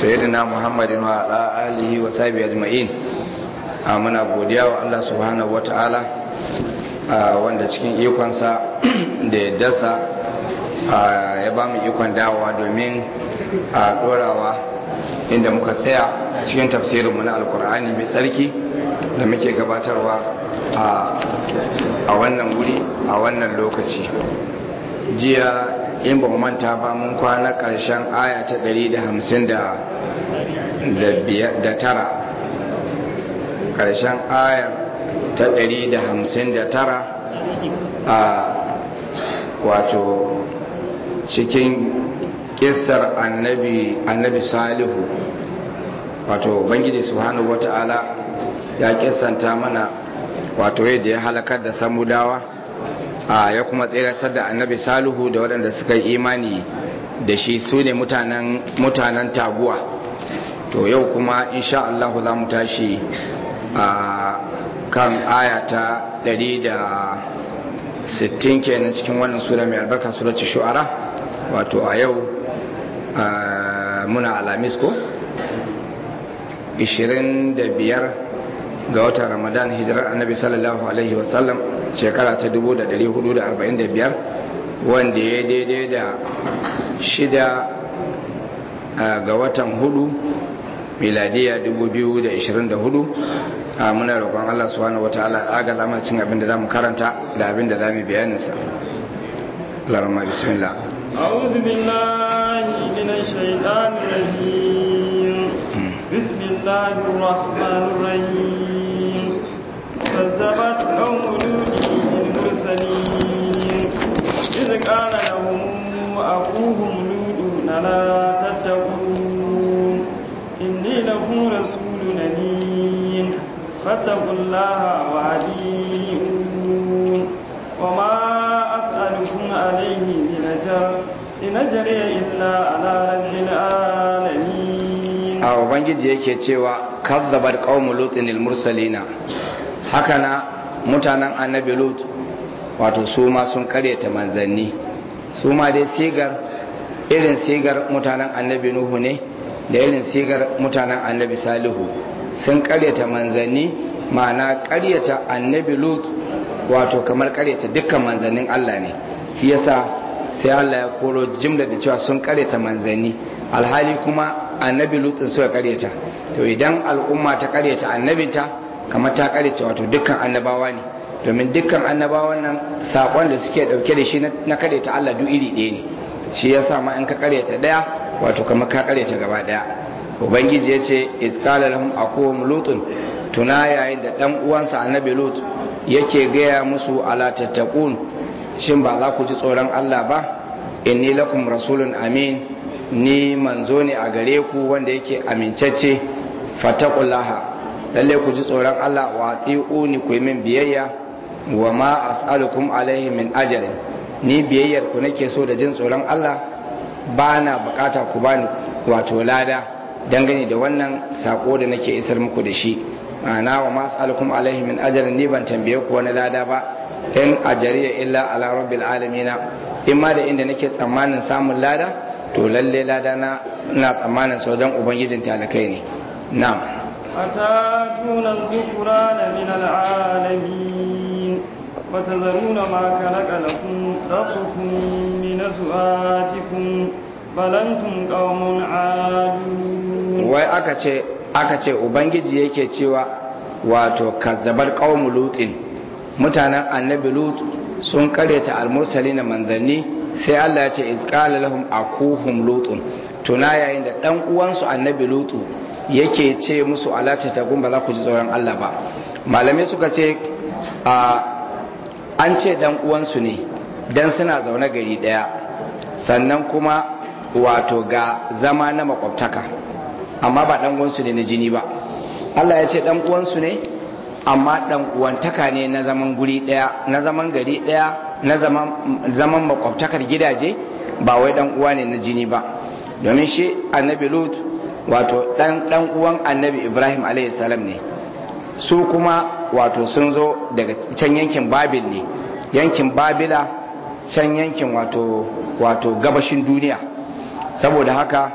sayyidina muhammadin wa ala alihi wa sahbihi ajma'in a muna godiya wa Allah subhanahu wata'ala wanda cikin ikonsa da yaddarsa ya ba mu ikon dawowa domin a dorawa inda muka tsaya cikin tafsirinmu na alkur'ani mai tsarki da muke gabatarwa a wannan wuri a wannan lokaci jiya in ba manta ba mun kwana ƙarshen aya ta 159 ƙarshen aya ta 159 a wato cikin kissar annabi annabi salihu wato bangiji subhanahu wata'ala ya kissanta mana wato yadda ya halakar da samudawa a ya kuma tseratar da annabi salihu da waɗanda suka yi imani da shi su ne mutanen taguwa to yau kuma insha Allah za mu tashi a kan ayata 160 kenan cikin wannan sura mai albarka suratul shu'ara wato a yau muna alamis ko 25 ga watan ramadan hijirar annabi sallallahu alaihi wasallam shekara ta 1445 wanda ya daidai da shida ga watan hudu miladiya 2024 a muna roƙon Allah subhanahu wataala aga zama cin abin da zamu karanta da abin da zamu bayanin sa Allahumma bismillah أعوذ بالله من الشيطان الرجيم بسم الله الرحمن الرحيم كذبت قوم لوط المرسلين إذ قال لهم أخوهم لوط ألا تتقون إني لكم رسول أمين فاتقوا الله وأطيعون وما أسألكم عليه من أجر إن أجري إلا على رب العالمين a ubangiji yake cewa kazzabar qaumul lutin mursalina hakana mutanen annabi lut wato su ma sun karyata manzanni su ma dai sigar irin sigar mutanen annabi nuhu ne da irin sigar mutanen annabi salihu sun karyata manzanni ma'ana karyata annabi lut wato kamar karyata dukkan manzannin Allah ne shi yasa sai Allah ya koro jimla da cewa sun karyata manzanni alhali kuma annabi lutsin suka karyata to idan al'umma ta karyata annabinta kamar ta karyata wato dukkan annabawa ne domin dukkan annabawan nan sakon da suke dauke da shi na karyata Allah duk iri ɗaya ne shi yasa ma in ka karyata daya wato kamar ka karyata gaba daya ubangiji ya ce izqala lahum aqum lutun tuna yayin da dan uwansa annabi lut yake gaya musu ala tattaqun shin ba za ku ji tsoron Allah ba inni lakum rasulun amin ni manzo ne a gare ku wanda yake amincacce fataqullaha lalle ku ji tsoron Allah wa ati'uni ku min biyayya wa ma as'alukum alaihi min ajrin ni biyayyar ku nake so da jin tsoron Allah ba na bukata ku bani wato lada dangane da wannan sako da nake isar muku da shi ma'ana wa ma as'alukum alaihi min ajrin ni ban tambaye ku wani lada ba in ajariya illa ala rabbil alamin in ma da inda nake tsammanin samun lada to lalle lada na ina tsammanin sojan ubangijin talakai ne na'am أتاتون الذكران من العالمين وتذرون ما خلق لكم ربكم من أزواجكم بل أنتم قوم عادون wai aka ce aka ce ubangiji yake cewa wato kazzabar qaumu lutin mutanen annabi lut sun karyata almursali na manzanni sai Allah ya ce izqala lahum akuhum lutun tuna yayin da dan uwansu annabi lutu yake ce musu alata ta ba za ku ji tsoron Allah ba malamai suka ce an ce dan uwansu ne dan suna zaune gari daya sannan kuma wato ga zama na makwabtaka amma ba dan uwansu ne na jini ba Allah ya ce dan uwansu ne amma dan uwantaka ne na zaman guri daya na zaman gari daya na zaman zaman makwabtakar gidaje ba wai dan uwa ne na jini ba domin shi annabi lut wato dan dan uwan annabi ibrahim alayhi salam ne su kuma wato sun zo daga can yankin babil ne yankin babila can yankin wato wato gabashin duniya saboda haka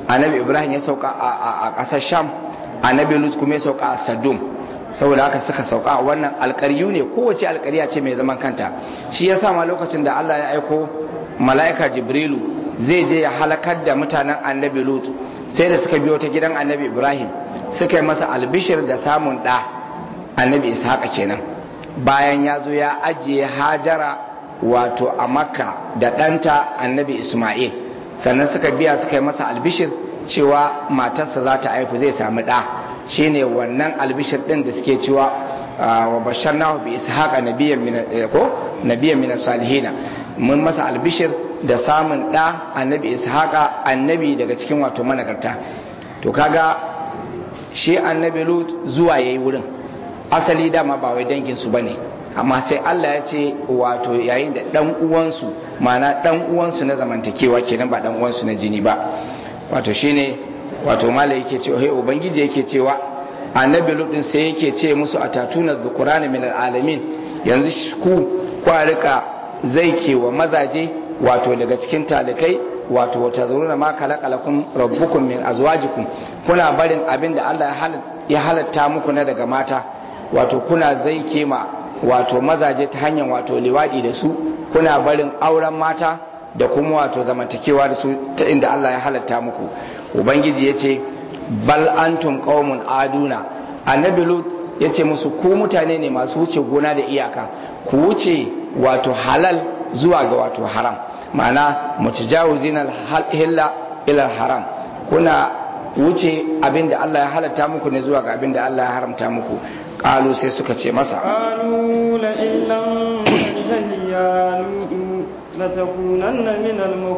annabi ibrahim ya sauka a ƙasar sham annabi lut kuma ya sauka a sadum saboda haka suka sauka a wannan alƙaryu ne kowace alƙarya ce mai zaman kanta shi ya ma lokacin da allah ya aiko mala'ika jibrilu zai je ya halakar da mutanen annabi lut sai da suka biyo ta gidan annabi ibrahim suka yi masa albishir da samun ɗa annabi ishaqa kenan bayan ya zo ya ajiye hajara wato a makka da ɗanta annabi isma'il sannan suka biya suka yi masa albishir cewa matarsa za ta haifu zai sami ɗa shine wannan albishir ɗin da suke cewa wa bashar nahu bi ishaqa nabiyyan min ko nabiyyan min salihina mun masa albishir da samun ɗa annabi ishaqa annabi daga cikin wato managarta to kaga shi annabi lut zuwa yayi wurin asali dama ba wai dangin su bane amma sai Allah ya ce wato yayin da dan uwansu mana dan uwansu na zamantakewa kenan ba dan uwansu na jini ba wato shine wato malai yake cewa hey ubangiji yake cewa annabi lut sai yake ce musu atatuna dhukurana min alamin yanzu ku kwa rika zai ke wa mazaje wato daga cikin talikai wato wata zuruna ma kalakalakun rabbukum min azwajikum kuna barin abin da Allah ya halatta muku na daga mata wato kuna zai kema wato mazaje ta hanyar wato liwadi da su kuna barin auren mata da kuma wato zamantakewa da su ta inda Allah ya halatta muku ubangiji ya ce bal antum qaumun aduna annabi lut ya ce musu ku mutane ne masu wuce gona da iyaka ku wuce wato halal zuwa ga wato haram ma'ana mutajawizin al-hilla ila haram kuna wuce abinda Allah ya halatta muku ne zuwa ga abinda Allah ya haramta muku qalu sai suka ce masa qalu la illam tantahi ya lutu latakunanna min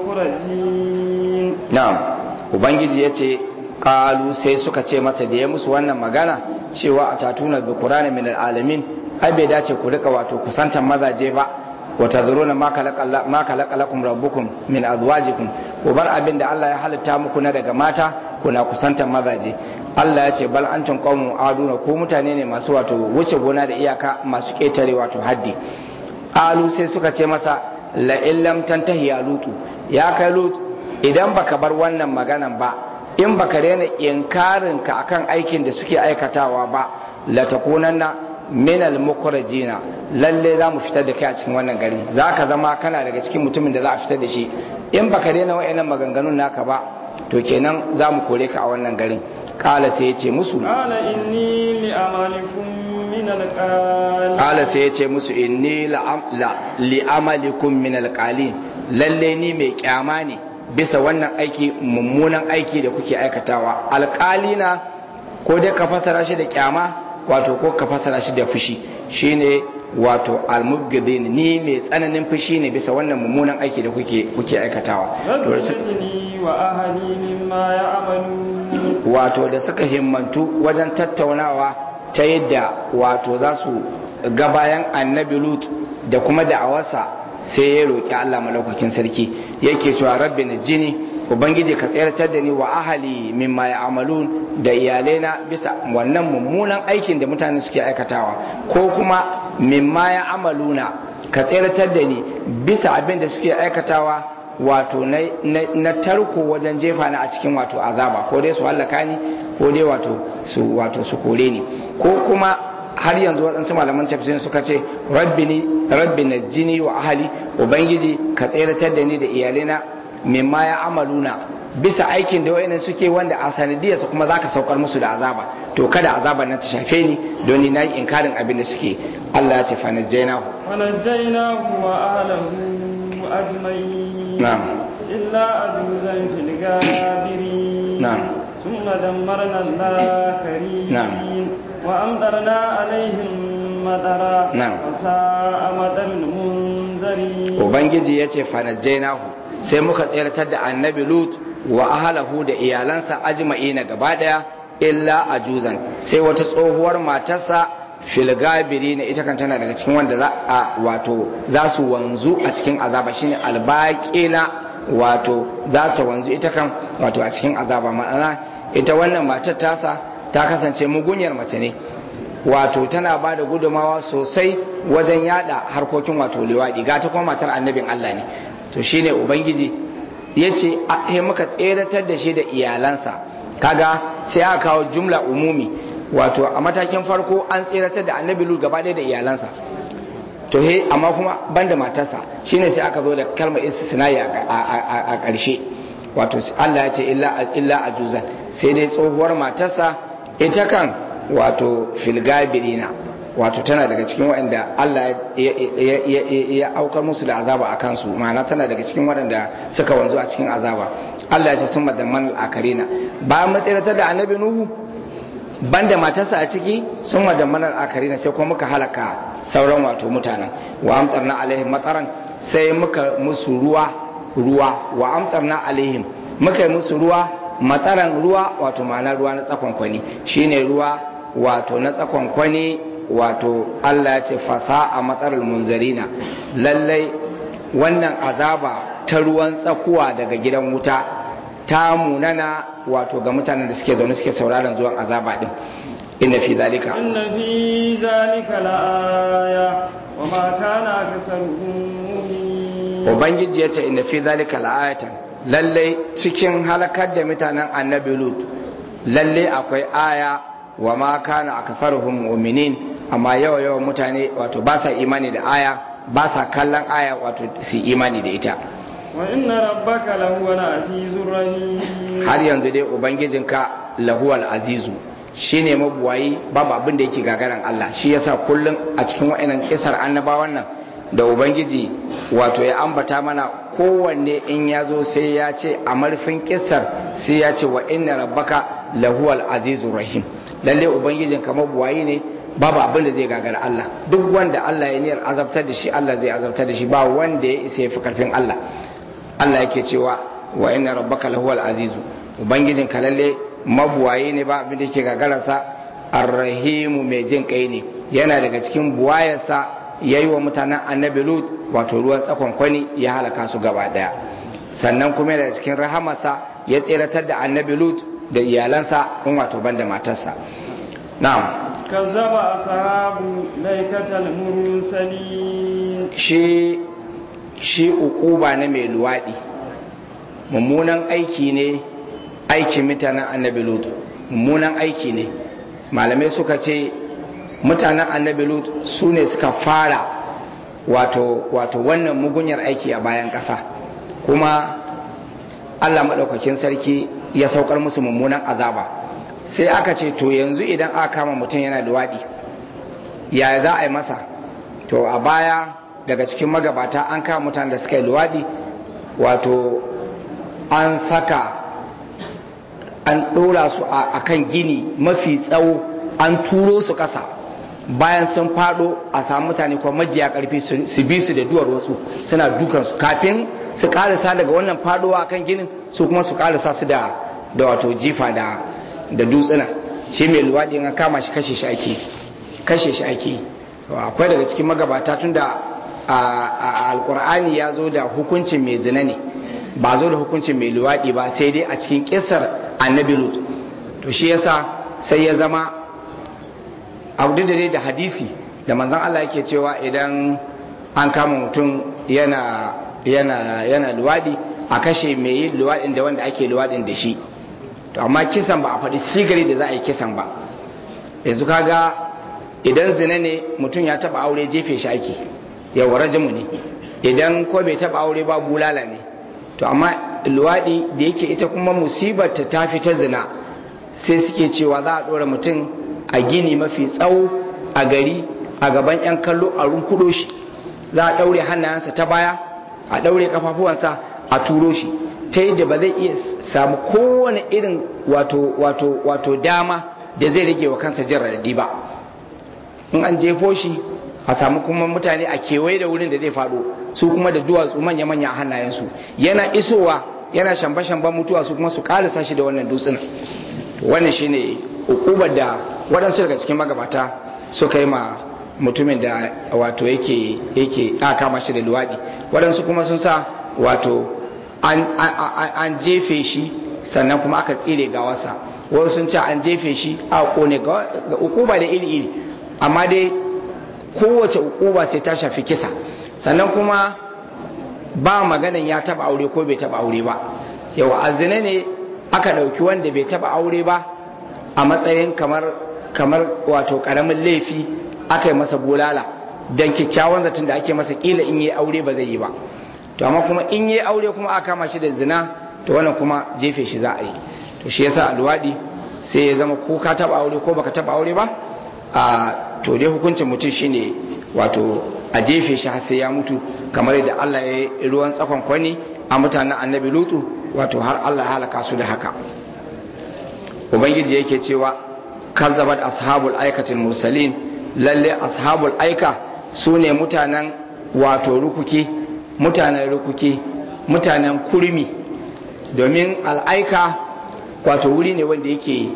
al-mukhrajin na'am ubangiji yace qalu sai suka ce masa da ya musu wannan magana cewa atatuna dhukurana min al-alamin ai bai dace ku rika wato kusantan mazaje ba wa tadhuruna ma khalaqa lakum rabbukum min azwajikum ku bar abin da Allah ya halitta muku na daga mata kuna kusantan mazaje Allah ya ce bal antum qaumun aduna ko mutane ne masu wato wuce gona da iyaka masu ketare wato haddi alu sai suka ce masa la illam tantahi ya lutu ya kai lutu idan baka bar wannan maganan ba in baka daina inkarin ka akan aikin da suke aikatawa ba la takunanna min al mukhrajina lalle za mu fitar da kai a cikin wannan gari za ka zama kana daga cikin mutumin da za a fitar da shi in baka daina wa'annan maganganun naka ba to kenan za mu kore ka a wannan garin kala sai ya ce musu qala inni li amalikum min alqalin kala sai ya ce musu inni li amalikum min alqalin lalle ni mai kyama ne bisa wannan aiki mummunan aiki da kuke aikatawa alƙalina ko dai ka fasara shi da kyama wato ko ka fasara shi da fushi shine wato almubgidin ni mai tsananin fushi ne bisa wannan mummunan aiki da kuke kuke aikatawa rabbi wa ahli mimma ya'malu wato da suka himmantu wajen tattaunawa ta yadda wato za su ga bayan annabi lut da kuma da'awarsa sai ya roƙi Allah malaukakin sarki yake cewa rabbi na jini ubangiji ka tsayartar da ni wa ahali mimma ya amalun da iyalaina bisa wannan mummunan aikin da mutane suke aikatawa ko kuma mimma ya amaluna ka tsayartar da ni bisa abin da suke aikatawa wato na tarko wajen jefa na a cikin wato azaba ko dai su hallaka ni ko dai wato su wato su kore ni ko kuma har yanzu waɗansu malaman tafsirin suka ce rabbi na jini wa ahali ubangiji ka tseratar da ni da iyalina mimma ya amaluna bisa aikin da wayannan suke wanda a sanadiyarsa kuma zaka saukar musu da azaba to kada azaban nan ta shafe ni don ni nayi inkarin abin da suke Allah ya ce fa najjaynahu wa najjaynahu wa ahlihi ajma'in na'am illa ajuzan fil gabirin na'am ثم دمرنا الآخرين نعم. وأمطرنا عليهم مطرا نعم. وساء مطر المنذرين ubangiji ya ce fanajjainahu sai muka tseratar da annabi lut wa ahalahu da iyalansa ajma'ina gaba daya illa ajuzan sai wata tsohuwar matarsa filgabiri na ita kan tana daga cikin wanda za a wato za su wanzu a cikin azaba shine albaqina wato za ta wanzu ita kan wato a cikin azaba ma'ana ita wannan matar tasa ta kasance mugunyar mace ne wato tana ba da gudumawa sosai wajen yada harkokin wato liwaɗi ga ta kuma matar annabin Allah ne to shine ubangiji ya ce he muka tseratar da shi da iyalansa kaga sai aka kawo jumla umumi wato a matakin farko an tseratar da annabi lut gaba ɗaya da iyalansa to he amma kuma banda matarsa shine sai aka zo da kalmar istisnai a ƙarshe wato Allah ya ce illa ajuzan sai dai tsohuwar matarsa ita kan wato filgabirina wato tana daga cikin waɗanda Allah ya aukar musu da azaba a kansu ma'ana tana daga cikin waɗanda suka wanzu a cikin azaba Allah ya ce sun madamman al'akarina bayan matsiratar da annabi nuhu banda matarsa a ciki sun madamman al'akarina sai kuma muka halaka sauran wato mutanen wa amtarna alaihim matsaran sai muka musu ruwa ruwa wa amtarna alaihim muka yi musu ruwa matsaran ruwa wato ma'ana ruwa na tsakonkwani shine ruwa wato na tsakonkwani wato Allah ya ce fasa a matsalar munzarina lallai wannan azaba ta ruwan tsakuwa daga gidan wuta ta munana wato ga mutanen da suke zaune suke sauraron zuwan azaba din inna fi zalika inna fi zalika la'aya wa ma kana aksaruhum ubangiji ya ce inna fi zalika la'ayatan lallai cikin halakar da mutanen annabi lut lallai akwai aya wa ma kana aksaruhum mu'minin amma yawa yawan mutane wato ba sa imani da aya ba sa kallon aya wato su imani da ita wa inna rabbaka lahuwal azizur rahim har yanzu dai ubangijinka lahuwal azizu shine mabuwayi babu abin da yake gagaran Allah shi yasa kullum a cikin wa'annan kisar annabawan nan da ubangiji wato ya ambata mana kowanne in ya zo sai ya ce a marfin kisar sai ya ce wa inna rabbaka lahuwal azizur rahim lalle ubangijinka mabuwayi ne babu abin da zai gagara Allah duk wanda Allah ya niyyar azabtar da shi Allah zai azabtar da shi ba wanda ya isa ya fi karfin Allah Allah yake cewa wa inna rabbaka lahuwal azizu ubangijin ka lalle mabuwaye ne ba abin da yake gagararsa arrahimu mai jin kai ne yana daga cikin buwayarsa yayi wa mutanen annabi lut wato ruwan tsakon kwani ya halaka su gaba daya sannan kuma yana cikin rahamarsa ya tseratar da annabi lut da iyalansa in wato banda matarsa na'am kazzaba ashabu laikatal mursalin shi shi ukuba na mai luwaɗi mummunan aiki ne aikin mutanen annabi lut mummunan aiki ne malamai suka ce mutanen annabi lut su ne suka fara wato wato wannan mugunyar aiki a bayan ƙasa kuma allah maɗaukakin sarki ya saukar musu mummunan azaba sai aka ce to yanzu idan aka kama mutum yana luwaɗi ya za a yi masa to a baya daga cikin magabata an kama mutane da suka yi luwaɗi wato an saka an ɗora su a kan gini mafi tsawo an turo su ƙasa bayan sun faɗo a samu mutane kuma majiya ƙarfi su bi su da duwar wasu suna dukansu kafin su ƙarisa daga wannan faɗowa kan ginin su kuma su ƙarisa su da wato jifa da dutsuna shi mai luwaɗi an kama shi kashe shi ake kashe shi ake akwai daga cikin magabata tun da a alkur'ani ya zo da hukuncin mai zina ne ba zo da hukuncin mai luwaɗi ba sai dai a cikin kisar annabi lut to shi yasa sai ya zama abu da dai da hadisi da manzon Allah yake cewa idan an kama mutum yana yana yana luwaɗi a kashe mai yin luwaɗin da wanda ake luwaɗin da shi to amma kisan ba a faɗi sigari da za a yi kisan ba yanzu kaga idan zina ne mutum ya taɓa aure jefe shi ake yawa rajimu ne idan ko bai taba aure ba bulala ne to amma luwaɗi da yake ita kuma musibar ta tafi ta zina sai suke cewa za a ɗora mutum a gini mafi tsawo a gari a gaban 'yan kallo a runkudo shi za a ɗaure hannayensa ta baya a ɗaure kafafuwansa a turo shi ta yadda ba zai iya samu kowane irin wato wato wato dama da zai rage wa kansa jin radadi ba in an jefo shi a samu kuma mutane a kewaye da wurin da zai faɗo su kuma da duwatsu manya-manya a hannayensu yana isowa yana shamba-shamban mutuwa su kuma su ƙarisa shi da wannan dutsen wannan shine hukumar da waɗansu daga cikin magabata suka yi ma mutumin da wato yake yake aka kama shi da luwaɗi waɗansu kuma sun sa wato an jefe shi sannan kuma aka tsire gawarsa wasu sun ce an jefe shi a kone ga hukuma da iri-iri amma dai kowace ukuba sai ta shafi kisa sannan kuma ba maganan ya taba aure ko bai taba aure ba yawa azina ne aka ɗauki wanda bai taba aure ba a matsayin kamar kamar wato karamin laifi aka yi masa bulala don kyakkyawan zaton da ake masa kila in yi aure ba zai yi ba to amma kuma in yi aure kuma aka kama shi da zina to wannan kuma jefe shi za a yi to shi yasa alwadi sai ya zama ko ka taba aure ko baka taba aure ba a to dai hukuncin mutum shine wato a jefe shi har sai ya mutu kamar yadda Allah ya yi ruwan tsakon kwani a mutanen annabi lutu wato har Allah ya halaka su da haka ubangiji yake cewa kazzabat ashabul aikatil mursalin lalle ashabul aika su ne mutanen wato rukuki mutanen rukuki mutanen kurmi domin al'aika wato wuri ne wanda yake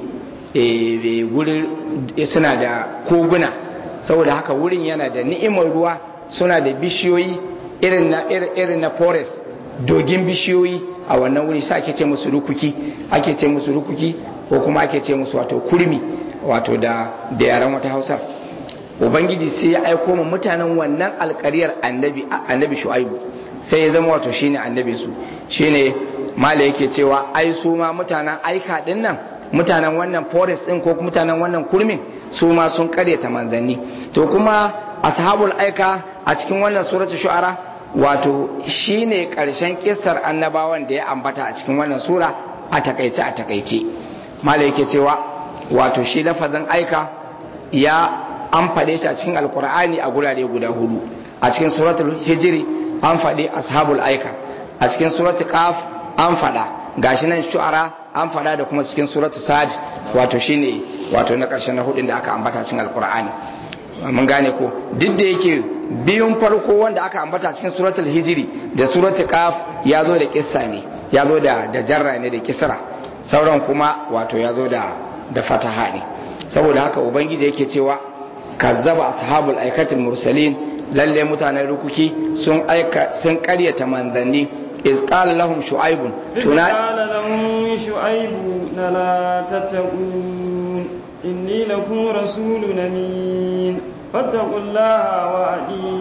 wuri suna da koguna saboda haka wurin yana da ni'imar ruwa suna da bishiyoyi irin na irin na forest dogin bishiyoyi a wannan wuri sa ake ce musu rukuki ake ce musu rukuki ko kuma ake ce musu wato kurmi wato da da yaran wata hausa ubangiji sai ya aiko mu mutanen wannan alkariyar annabi annabi shu'aibu sai ya zama wato shine annabi su shine mala yake cewa ai su ma mutanen aika din nan mutanen wannan forest din ko mutanen wannan kurmin su ma sun karyata manzanni to kuma ashabul aika a cikin wannan suratul shu'ara wato shine karshen kissar annabawan da ya ambata a cikin wannan sura a takaice a takaice mala yake cewa wato shi lafazin aika ya an faɗe shi a cikin alkur'ani a gurare guda hudu a cikin suratul hijiri an faɗi ashabul aika a cikin suratul qaf an faɗa gashi nan shu'ara an faɗa da kuma cikin suratul sad wato shine wato na ƙarshen na hudun da aka ambata cikin alkur'ani mun gane ko duk da yake biyun farko wanda aka ambata cikin suratul hijiri da suratul qaf ya zo da kissa ne ya zo da da jarra ne da kisra sauran kuma wato ya zo da da fataha ne saboda haka ubangiji yake cewa kazzaba ashabul aikatil mursalin lalle mutanen rukuki sun aika sun karyata manzanni iz qala lahum shu'aibun tuna qala lahum shu'aibu la tattaqun inni lakum rasulun amin fattaqullaha wa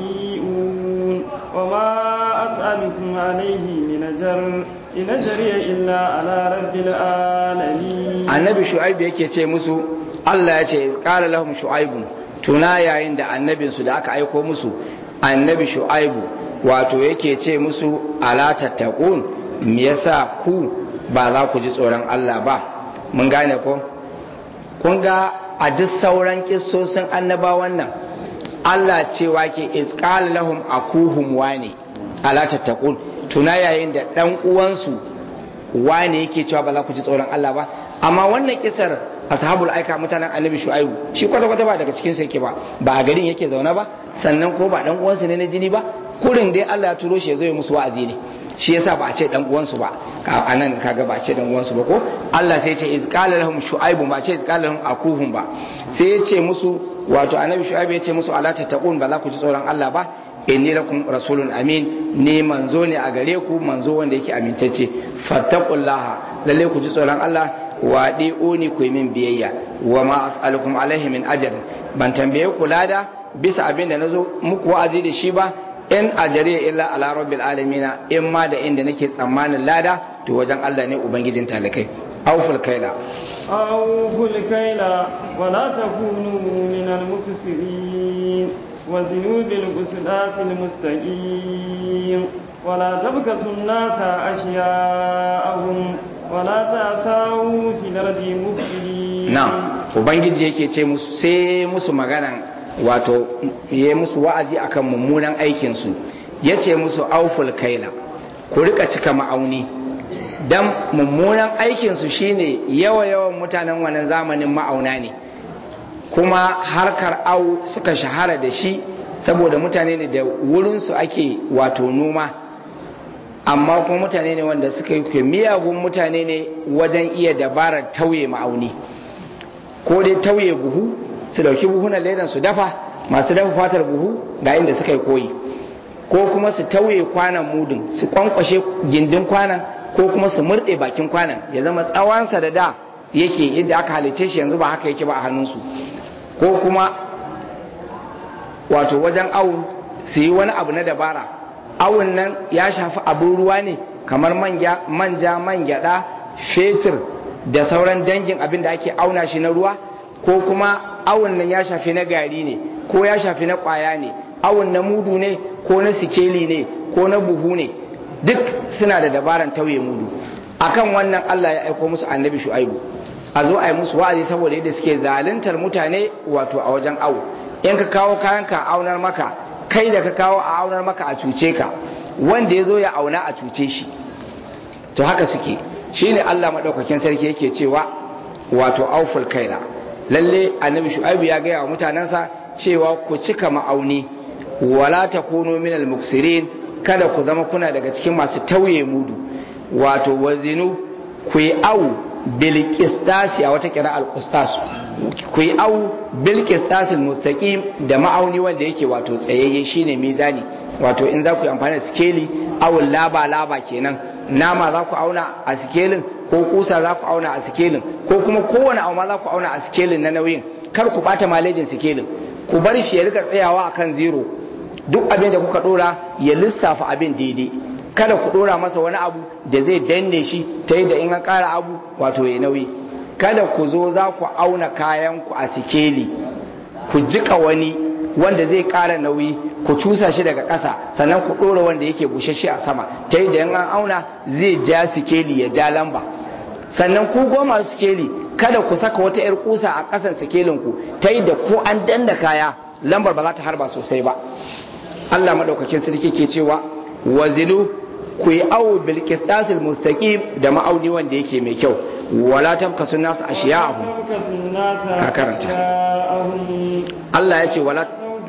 adiun wa ma as'alukum alayhi min ajr in ajriya illa ala rabbil alamin annabi shu'aib yake ce musu Allah ya ce iz qala lahum shu'aibun tuna yayin da annabinsu da aka aiko musu annabi shu'aibu wato yake ce musu ala tattaqun me yasa ku ba za ku ji tsoron Allah ba mun gane ko kun ga a duk sauran kissosin annabawan nan Allah cewa ke isqal lahum akuhum wani ala tattaqun tuna yayin da dan uwansu wane yake cewa ba za ku ji tsoron Allah ba amma wannan kisar ashabul aika mutanen annabi shu'aibu shi kwata kwata ba daga cikin yake ba ba a garin yake zaune ba sannan ko ba dan uwansu ne na jini ba kurin dai Allah ya turo shi ya zo ya musu wa'azi ne shi yasa ba a ce dan uwansu ba ka anan kaga ba a ce dan uwansu ba ko Allah sai ya ce iz qala lahum shu'aibu ba ce iz qala lahum akuhum ba sai ya ce musu wato annabi shu'aibu ya ce musu ala tattaqun ba za ku ji tsoron Allah ba inni lakum rasulun amin ni manzo ne a gare ku manzo wanda yake amintacce fattaqullaha lalle ku ji tsoron Allah wa ni ku yi min biyayya wa ma as'alukum alaihi min ajr ban tambaye ku lada bisa abin da nazo muku wa'azi da shi ba in ajari illa ala rabbil alamin in ma da inda nake tsammanin lada to wajen Allah ne ubangijin talakai awful kaila awful kaila wa la takunu min al muksirin wa zinu bil qisdasil mustaqim wa la tabkasu an-nasa ashya'ahum wala ta sawu fi lardi mufsidi na ubangiji yake ce musu sai musu magana wato yayi musu wa'azi akan mummunan aikin su yace musu auful kaila ku rika cika ma'auni dan mummunan aikin su shine yawa yawan mutanen wannan zamanin ma'auna ne kuma harkar au suka shahara da shi saboda mutane ne da wurin su ake wato noma amma kuma mutane ne wanda suka yi miyagun mutane ne wajen iya dabarar tauye ma'auni ko dai tauye buhu su dauki buhunan ledan su dafa masu dafa fatar buhu ga inda suka yi koyi ko kuma su tauye kwanan mudun su kwankwashe gindin kwanan ko kuma su murɗe bakin kwanan ya zama tsawonsa da da yake inda aka halice shi yanzu ba haka yake ba a hannunsu ko kuma wato wajen awu su yi wani abu na dabara awun nan ya shafi abin ruwa ne kamar manja man gyada fetur da sauran dangin abin da ake auna shi na ruwa ko kuma awun nan ya shafi na gari ne ko ya shafi na kwaya ne awun na mudu ne ko na sikeli ne ko na buhu ne duk suna da dabaran tauye mudu akan wannan Allah ya aiko musu annabi shu'aibu a zo a yi musu wa'azi saboda yadda suke zaluntar mutane wato a wajen awo in ka kawo kayan ka aunar maka kai da ka kawo a aunar maka a cuce ka wanda ya zo ya auna a cuce shi to haka suke shine Allah madaukakin sarki yake cewa wato auful kaila lalle annabi shu'aibu ya gaya wa mutanensa cewa ku cika ma'auni wala takunu minal muksirin kada ku zama kuna daga cikin masu tauye mudu wato wazinu ku yi awu bil qistasi a wata kira al qistas ku yi awu bil qistas al mustaqim da ma'auni wanda yake wato tsayayye shine mizani wato in za ku yi amfani da skeli awul laba laba kenan nama za ku auna a sikelin ko kusa za ku auna a sikelin ko kuma kowane auma za ku auna a sikelin na nauyin kar ku bata malejin sikelin ku bar shi ya rika tsayawa akan zero duk abin da kuka dora ya lissafa abin daidai kada ku dora masa wani abu da zai danne shi ta yadda in an kara abu wato ya nauyi kada ku zo za ku auna kayan ku a sikeli ku jika wani wanda zai kara nauyi ku cusa shi daga ƙasa sannan ku dora wanda yake bushashe a sama ta yadda in an auna zai ja sikeli ya ja lamba sannan ku goma sikeli kada ku saka wata 'yar kusa a ƙasan sikelin ku ta yadda ko an danna kaya lambar ba za ta harba sosai ba Allah madaukakin sarki ke cewa wazilu ku yi awo bil qistasil mustaqim da ma'auni wanda yake mai kyau wala tabkasu nas ashiya'ahum ka karanta Allah ya ce wala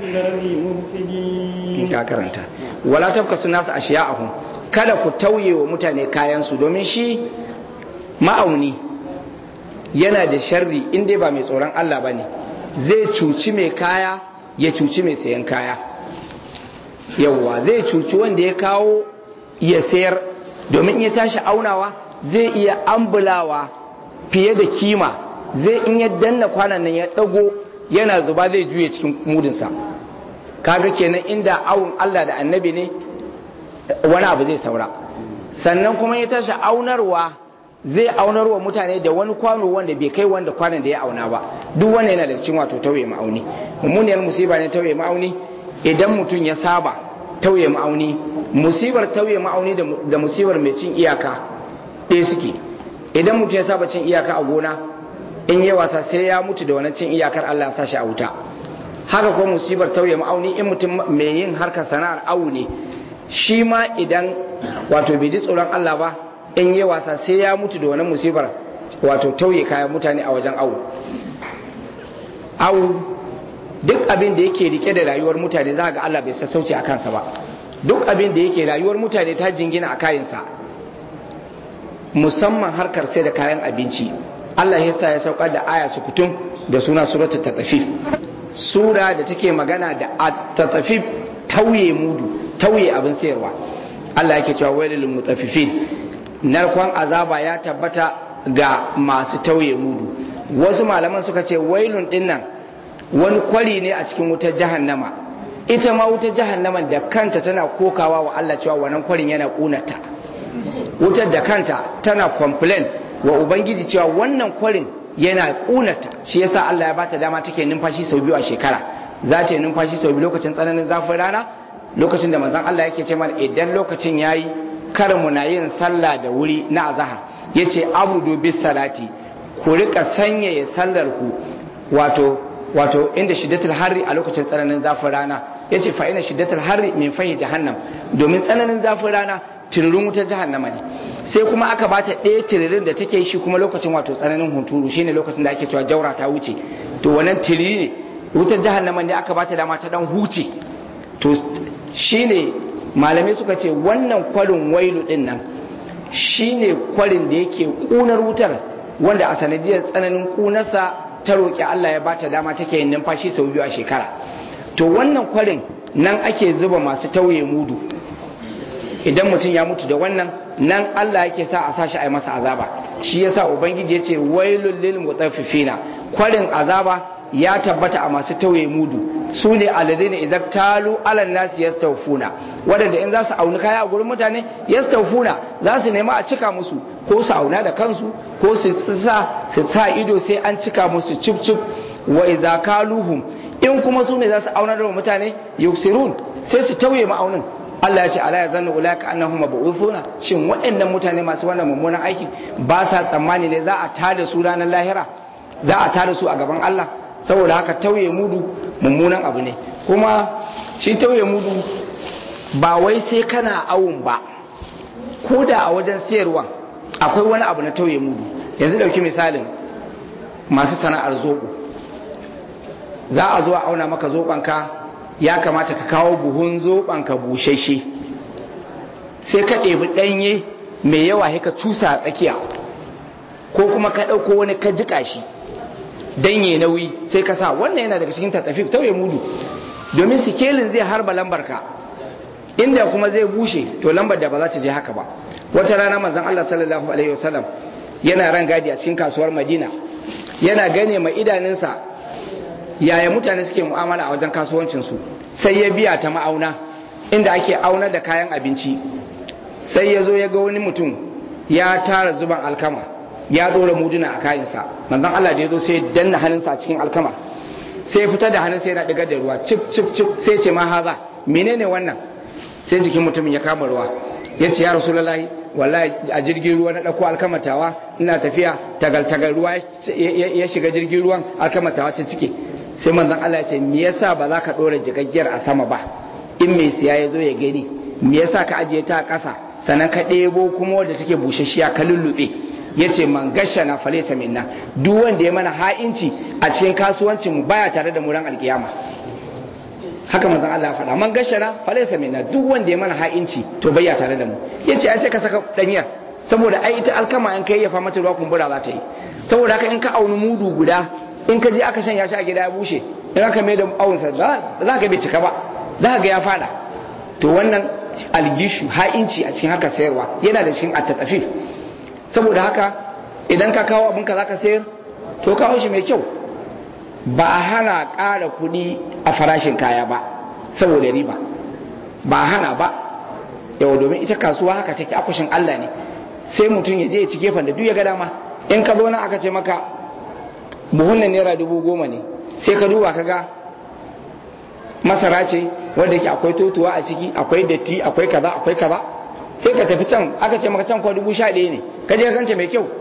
ka karanta wala tabkasu nas ashiya'ahum kada ku tauye wa mutane kayan su domin shi ma'auni yana da sharri in dai ba mai tsoron Allah bane zai cuci mai kaya ya cuci mai sayan kaya yawwa zai cuci wanda ya kawo ya sayar domin ya tashi aunawa zai iya ambulawa fiye da kima zai in ya danna kwanan nan ya dago yana zuba zai juye cikin mudinsa kaga kenan inda awun Allah da annabi ne wani abu zai saura sannan kuma ya tashi aunarwa zai aunarwa mutane da wani kwano wanda bai kai wanda kwanan da ya auna ba duk wannan yana da cikin wato tauye ma'auni mummuniyar musiba ne tauye ma'auni idan mutum ya saba tauye ma'auni musibar tauye ma'auni da musibar mai cin iyaka ɗaya suke idan mutum ya saba cin iyaka a gona in yi wasa sai ya mutu da wani cin iyakar Allah ya sashi a wuta haka kuma musibar tauye ma'auni in mutum mai yin harkar sana'ar awu ne shi ma idan wato bai ji tsoron Allah ba in yi wasa sai ya mutu da wani musibar wato tauye kayan mutane a wajen awu awu duk abin da yake rike da rayuwar mutane za ga Allah bai sassauci a kansa ba duk abin da yake rayuwar mutane ta jingina a kayansa musamman harkar sai da kayan abinci Allah ya sa ya saukar da aya su kutum da suna suratul tatafif sura da take magana da tatafif tauye mudu tauye abin sayarwa Allah yake cewa wailul mutaffifin narkon azaba ya tabbata ga masu tauye mudu wasu malaman suka ce wailun dinnan wani kwari ne a cikin wutar jahannama ita ma wutar jahannama da kanta tana kokawa wa Allah cewa wannan kwarin yana kunata wutar da kanta tana complain wa ubangiji cewa wannan kwarin yana kunata shi yasa Allah ya bata dama take numfashi sau biyu a shekara za ta yi numfashi sau biyu lokacin tsananin zafin rana lokacin da manzon Allah yake ce mana idan lokacin yayi kar mu na yin sallah da wuri na azhar yace abudu bis salati ku rika sanyaya sallar ku wato wato inda shiddatul harri a lokacin tsananin zafin rana yace fa ina shiddatul harri min fahi jahannam domin tsananin zafin rana tiririn wutar jahannama ne sai kuma aka bata ɗaya tiririn da take shi kuma lokacin wato tsananin hunturu shine lokacin da ake cewa jaura ta wuce to wannan tiriri ne wutar jahannama ne aka bata dama ta dan huce to shine malamai suka ce wannan kwarin wailu din nan shine kwarin da yake kunar wutar wanda a sanadiyar tsananin kunarsa ta roƙi Allah ya bata dama take yin numfashi sau biyu a shekara to wannan kwarin nan ake zuba masu tauye mudu idan mutum ya mutu da wannan nan Allah yake sa a sashi a yi masa azaba shi yasa ubangiji ya ce wailul lil mutaffifina kwarin azaba ya tabbata a masu tauye mudu su ne alladhina idza talu ala nasi yastawfuna wadanda in za su auni kaya a gurin mutane yastawfuna za su nema a cika musu ko su auna da kansu ko su sa su sa ido sai an cika musu cip cip wa idza kaluhum in kuma su ne za su auna da mutane yuksirun sai su tauye ma'aunin Allah ya ce ala yazannu ulaka annahum mabu'uthuna shin waɗannan mutane masu wannan mummunan aiki ba sa tsammani ne za a tada su ranar lahira za a tada su a gaban Allah saboda haka tauye mudu mummunan abu ne kuma shi tauye mudu ba wai sai kana awun ba ko da a wajen siyarwa akwai wani abu na tauye mudu yanzu dauki misalin masu sana'ar zoɓo za a zo a auna maka zoɓanka ya kamata ka kawo buhun zoɓanka bushashe sai ka ɗebi ɗanye mai yawa ka cusa a tsakiya ko kuma ka ɗauko wani ka jiƙa shi danye nauyi sai ka sa wannan yana daga cikin tattafi tauye mudu domin sikelin zai harba lambar ka inda kuma zai bushe to lambar da ba za ta je haka ba wata rana manzon Allah sallallahu alaihi wasallam yana ran gadi a cikin kasuwar Madina yana gane ma idanunsa yaya mutane suke mu'amala a wajen kasuwancin su sai ya biya ta ma'auna inda ake auna da kayan abinci sai ya zo ya ga wani mutum ya tara zuban alkama ya dora muduna a kayansa manzon Allah da ya zo sai ya danna hannunsa a cikin alkama sai ya fita da hannunsa yana digar da ruwa cip cip cip sai ce ma haza menene wannan sai jikin mutumin ya kama ruwa ya ce ya rasulullahi wallahi a jirgin ruwa na ɗauko alkamatawa ina tafiya tagal tagal ruwa ya shiga jirgin ruwan alkamatawa ta cike sai manzon Allah ya ce me yasa ba za ka ɗora jigaggiyar a sama ba in mai siya ya zo ya gani me yasa ka ajiye ta a ƙasa sannan ka ɗebo kuma wadda take busasshiya ka lullube ya ce man gasha na falesa minna duk wanda ya mana ha'inci a cikin kasuwancin mu baya tare da mu ran alkiyama haka manzon Allah ya faɗa man gasha na falesa minna duk wanda ya mana ha'inci to baya tare da mu ya ce ai sai ka saka danyar saboda ai ita alkama in kai ya fa mata ruwa kumbura za ta yi saboda haka in ka auni mudu guda in ka je aka shanya shi a gida ya bushe in aka mai da awunsa za ka bai cika ba za ka ga ya fada to wannan algishu ha'inci a cikin haka sayarwa yana da cikin attatafif saboda haka idan ka kawo abinka za ka sayar to kawo shi mai kyau ba a hana ƙara kuɗi a farashin kaya ba saboda riba ba a hana ba yau domin ita kasuwa haka take akushin Allah ne sai mutum ya je ya ci gefen da duk ya ga dama in ka zo nan aka ce maka buhun nan naira dubu goma ne sai ka duba ka ga masara ce wanda ke akwai totuwa a ciki akwai datti akwai kaza akwai kaza sai ka tafi can aka ce maka can kwa dubu sha ɗaya ne ka je ka kanta mai kyau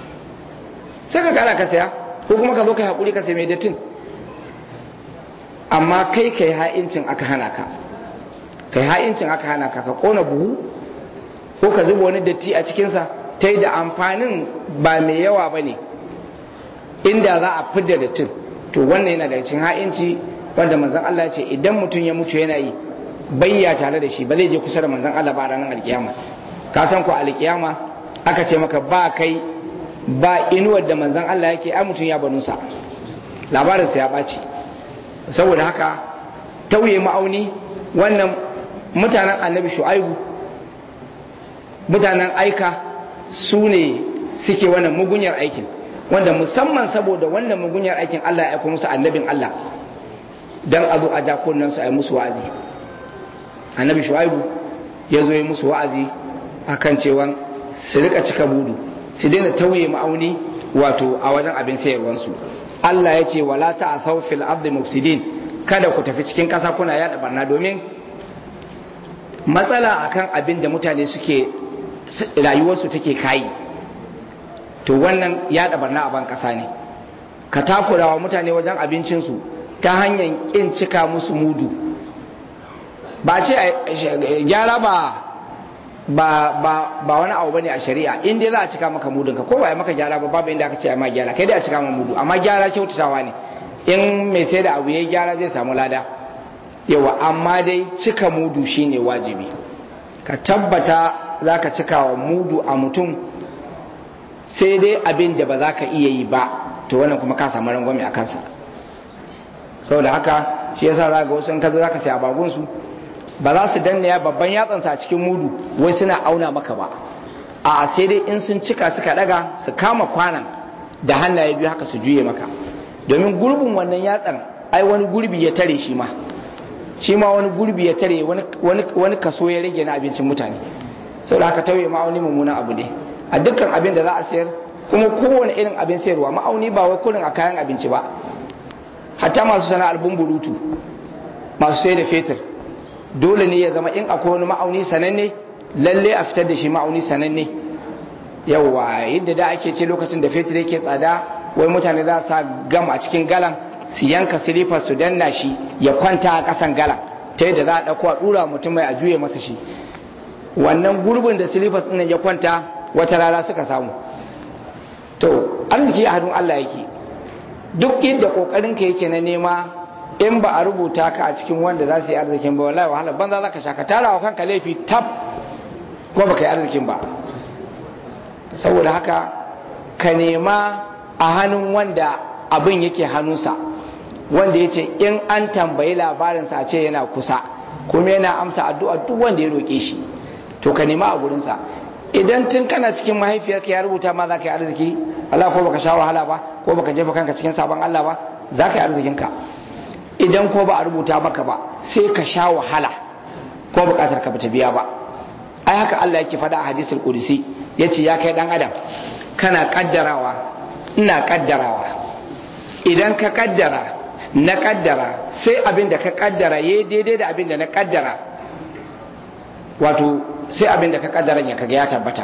sai ka kara ka saya ko kuma ka zo ka haƙuri ka sai mai dattin amma kai kai ha'incin aka hana ka kai ha'incin aka hana ka ka kona buhu ko ka zuba wani datti a cikinsa ta yi da amfanin ba mai yawa ba ne inda za a fidda dattin to wannan yana daga cikin ha'inci wanda manzon Allah ya ce idan mutum ya mutu yana yi bayya tare da shi ba zai je kusa da manzon Allah ba ranar alkiyama ka san ko alkiyama aka ce maka ba kai ba inuwar da manzon Allah yake ai mutum ya banusa labarinsa ya ɓaci saboda haka tauye ma'auni wannan mutanen annabi shu'aibu mutanen aika su ne suke wannan mugunyar aikin wanda musamman saboda wannan mugunyar aikin Allah ya aiko musu annabin Allah dan a zo a ja kunnen su a yi musu wa'azi annabi shu'aibu ya zo yi musu wa'azi akan cewa su rika cika budu su daina tauye ma'auni wato a wajen abin sayarwansu Allah ya ce wala ta'thaw fil ardi mufsidin kada ku tafi cikin ƙasa kuna yada barna domin matsala akan abin da mutane suke rayuwarsu take kayi to wannan yada barna a ban ƙasa ne ka takurawa mutane wajen abincinsu ta hanyar ƙin cika musu mudu ba ce gyara ba ba ba ba wani abu bane a shari'a in dai za a cika maka mudun ka ko ba ya maka gyara ba babu inda aka ce ma gyara kai dai a cika maka mudu amma gyara kyautatawa ne in mai sai da abu yayi gyara zai samu lada yawa amma dai cika mudu shine wajibi ka tabbata zaka cika wa mudu a mutum sai dai abin da ba za ka iya yi ba to wannan kuma ka samu rangwame a kansa saboda haka shi yasa za ga wasu in ka zo za ka sai abagunsu ba za su danna ya babban yatsansa a cikin mudu wai suna auna maka ba a sai dai in sun cika suka daga su kama kwanan da hannaye biyu haka su juye maka domin gurbin wannan yatsan ai wani gurbi ya tare shi ma shi ma wani gurbi ya tare wani kaso ya rage na abincin mutane saboda haka tauye ma'auni mummunan abu ne a dukkan abin da za a sayar kuma kowane irin abin sayarwa ma'auni ba wai kurin a kayan abinci ba hatta masu sana'ar bumburutu masu sai da fetur dole ne ya zama in akwai wani ma'auni sananne lalle a fitar da shi ma'auni sananne yawa yadda da ake ce lokacin da fetur yake tsada wai mutane za sa gam a cikin galan su yanka silifar su danna shi ya kwanta a kasan galan ta yadda za a ɗauko a ɗura mutum mai a juye masa shi wannan gurbin da silifar ɗin ya kwanta wata rana suka samu to arziki a hannun Allah yake duk inda kokarin ka yake na nema in ba a rubuta ka a cikin wanda za su yi arzikin ba wallahi wahala banza za ka sha ka tara wa kanka laifi tab ko baka yi arzikin ba saboda haka ka nema a hannun wanda abin yake hannunsa wanda ya ce in an tambayi labarinsa a ce yana kusa kuma yana amsa addu'a duk wanda ya roƙe shi to ka nema a gurinsa idan tun kana cikin mahaifiyarka ya rubuta ma za ka yi arziki Allah ko baka sha wahala ba ko baka jefa kanka cikin sabon Allah ba za ka yi arzikinka idan ko ba a rubuta maka ba sai ka sha wahala ko bukatar ka bata biya ba ai haka Allah yake faɗa a hadisul qudsi yace ya kai dan adam kana kaddarawa ina kaddarawa idan ka kaddara na kaddara sai abin da ka kaddara yayi daidai da abin da na kaddara wato sai abin da ka kaddara ya kaga ya tabbata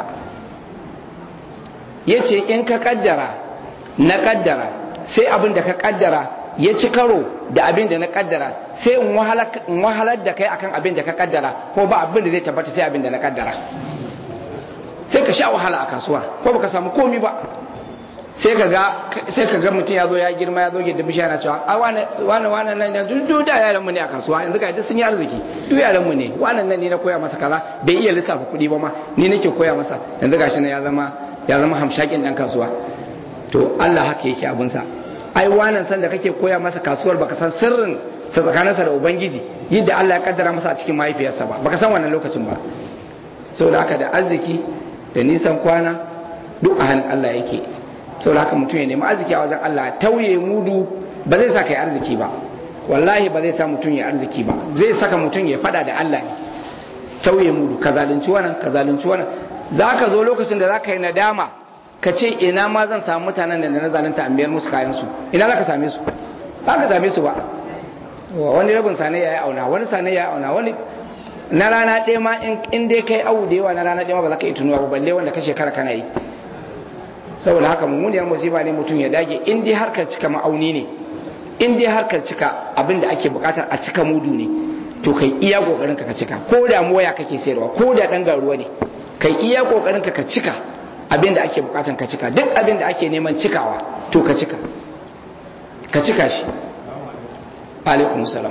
yace in ka kaddara na kaddara sai abin da ka kaddara ya ci karo da abin da na kaddara sai in wahalar da kai akan abin da ka kaddara ko ba abin da zai tabbata sai abin da na kaddara sai ka sha wahala a kasuwa ko baka samu komi ba sai ka ga sai ka ga mutum ya zo ya girma ya zo gida bishiya na cewa a wane wane wane nan ne duk da yaran mu ne a kasuwa yanzu ga duk sun yi arziki duk yaran mu ne wannan nan ne na koya masa kaza bai iya lissafa kuɗi ba ma ni nake koya masa yanzu gashi ne ya zama ya zama hamshakin dan kasuwa to Allah haka yake abun sa ai wannan san da kake koya masa kasuwar baka san sirrin sa tsakaninsa da ubangiji yadda Allah ya kaddara masa a cikin mahaifiyarsa ba baka san wannan lokacin ba saboda haka da arziki da nisan kwana duk a hannun Allah yake saboda haka mutum ya nemi arziki a wajen Allah tauye mudu ba zai sa kai arziki ba wallahi ba zai sa mutum ya arziki ba zai saka mutum ya fada da Allah ne tauye mudu ka zalunci wannan ka zalunci wannan zaka zo lokacin da zaka yi nadama ka ce ina ma zan samu mutanen da na zalunta a biyar musu kayan su ina zaka same su ba ka same su ba wani rabin sane ya yi auna wani sane ya yi auna wani na rana ɗaya ma in dai kai awu da yawa na rana ɗaya ma ba za ka yi tunuwa ba balle wanda ka shekara kana yi saboda haka mummuniyar musiba ne mutum ya dage in dai harkar cika ma'auni ne in dai harkar cika abin da ake bukatar a cika mudu ne to kai iya kokarin ka ka cika ko da waya kake sayarwa ko da dan garuwa ne kai iya kokarin ka ka cika abin da ake bukatar ka cika duk abin da ake neman cikawa to ka cika ka cika shi alaikum salam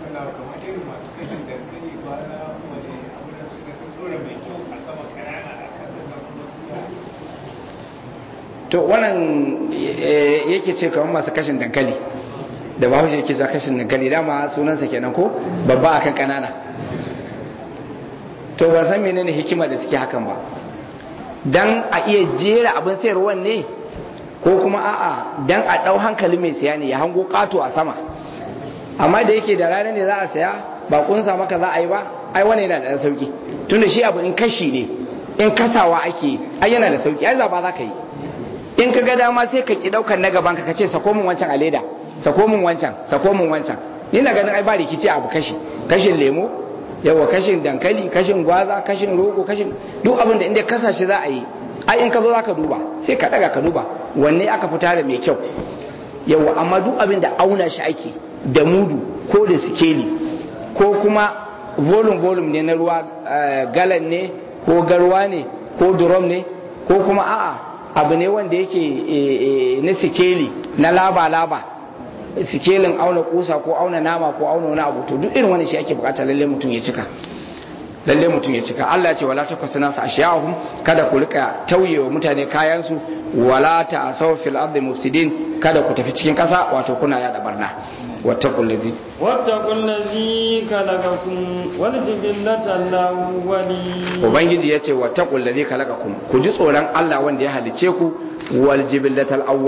to wannan yake ce kamar masu kashin dankali da bahaushe yake zuwa kashin dankali dama sunansa kenan ko babba akan kanana to ba san menene hikima da suke hakan ba dan a iya jera abin sayarwa ne ko kuma a'a dan a dau hankali mai siya ne ya hango kato a sama amma da yake da rana ne za a saya ba kunsa maka za a yi ba ai wani yana da sauki tunda shi abu in kashi ne in kasawa ake ai yana da sauki ai zaba za ka yi in ka ga dama sai ka ki daukar na gaban ka kace sako min wancan a leda sako min wancan sako min wancan ina ganin ai ba rikici abu kashi kashin lemo yawa kashin dankali kashin gwaza kashin rogo kashin duk abin da inda kasa shi za a yi ai in ka zo zaka duba sai ka daga ka duba wanne aka fita da mai kyau yawa amma duk abin da auna shi ake da mudu ko da sikeli ko kuma volume volume ne na ruwa galan ne ko garwa ne ko drum ne ko kuma a'a abu ne wanda yake na sikeli na laba-laba sikelin auna kusa ko auna nama ko auna wani abu to duk irin wani shi ake bukata lalle mutum ya cika lalle mutum ya cika Allah ce wala takwasu nasu ashiyahum kada ku rika tauyewa mutane kayan su wala ta'asaw fil ardi mufsidin kada ku tafi cikin kasa wato kuna yada barna wattaqul ladzi wattaqul ladzi khalaqakum wal jibillata al-awwalin ubangiji yace wattaqul ladzi khalaqakum ku ji tsoron Allah wanda ya halice ku wal jibillata al-awwalin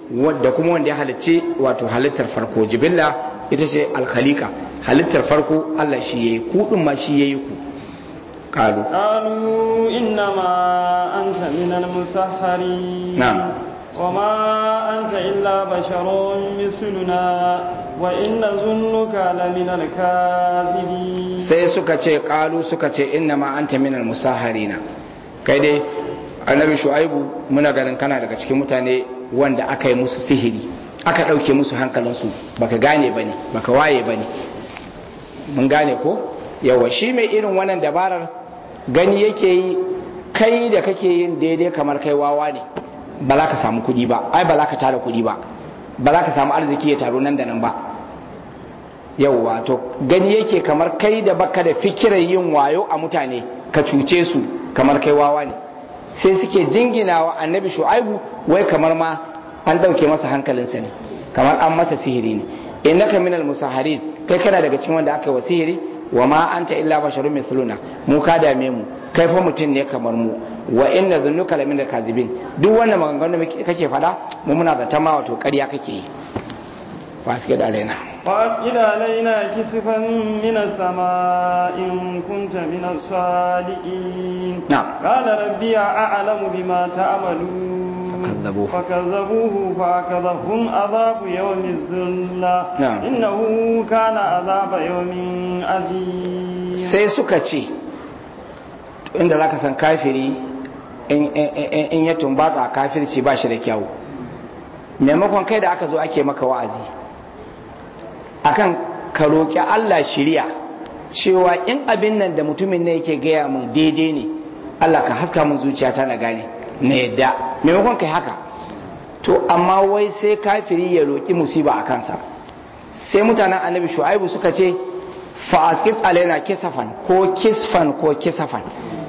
da kuma wanda ya halicci wato halittar farko jibilla ita ce alkhalika halittar farko Allah shi yayi ku din ma shi yayi ku qalu qalu innama anta minal musahharin na'am وما أنت إلا بشر مثلنا وإن ظنك لمن الكاذبين sai suka ce kalu suka ce inna ma anta minal musaharina kai dai annabi shu'aibu muna ganin kana daga cikin mutane wanda aka yi musu sihiri aka ɗauke musu hankalinsu baka gane bane baka waye bane mun gane ko yawa shi mai irin wannan dabarar gani yake yi kai da kake yin daidai kamar kai wawa ne ba za ka samu kuɗi ba ai ba za ka tara kuɗi ba ba za ka samu arziki ya taro nan da nan ba yauwa to gani yake kamar kai da baka da fikirar yin wayo a mutane ka cuce su kamar kai wawa ne sai suke jinginawa annabi shu'aibu wai kamar ma an ɗauke masa hankalinsa ne kamar an masa sihiri ne innaka minal musaharin kai kana daga cikin wanda aka yi wa sihiri wa ma anta illa basharun mithluna mu ka dame mu kai fa mutum ne kamar mu wa inna dhunnuka lamin kazibin duk wannan maganganu da kake fada mu muna zata ma wato ƙarya kake yi ba su da alaina وأسئل علينا كسفا من السماء إن كنت من الصادقين نعم. قال ربي أعلم بما تعملون فكذبوه. فكذبوه فأخذهم عذاب يوم الذلة نعم. إنه كان عذاب يوم عظيم sai suka ce inda za ka san kafiri in- in in ya tumbatsa kafirci ba shi da kyawu maimakon kai da aka zo ake maka wa'azi akan ka roƙi Allah shiriya cewa in abin nan da mutumin ne yake gaya mun daidai ne Allah ka haska mun zuciyata na gane na yadda maimakon kai haka to amma wai sai kafiri ya roƙi musiba a kansa sai mutanen annabi shu'aibu suka ce fa'askit alaina kisafan ko kisfan ko kisafan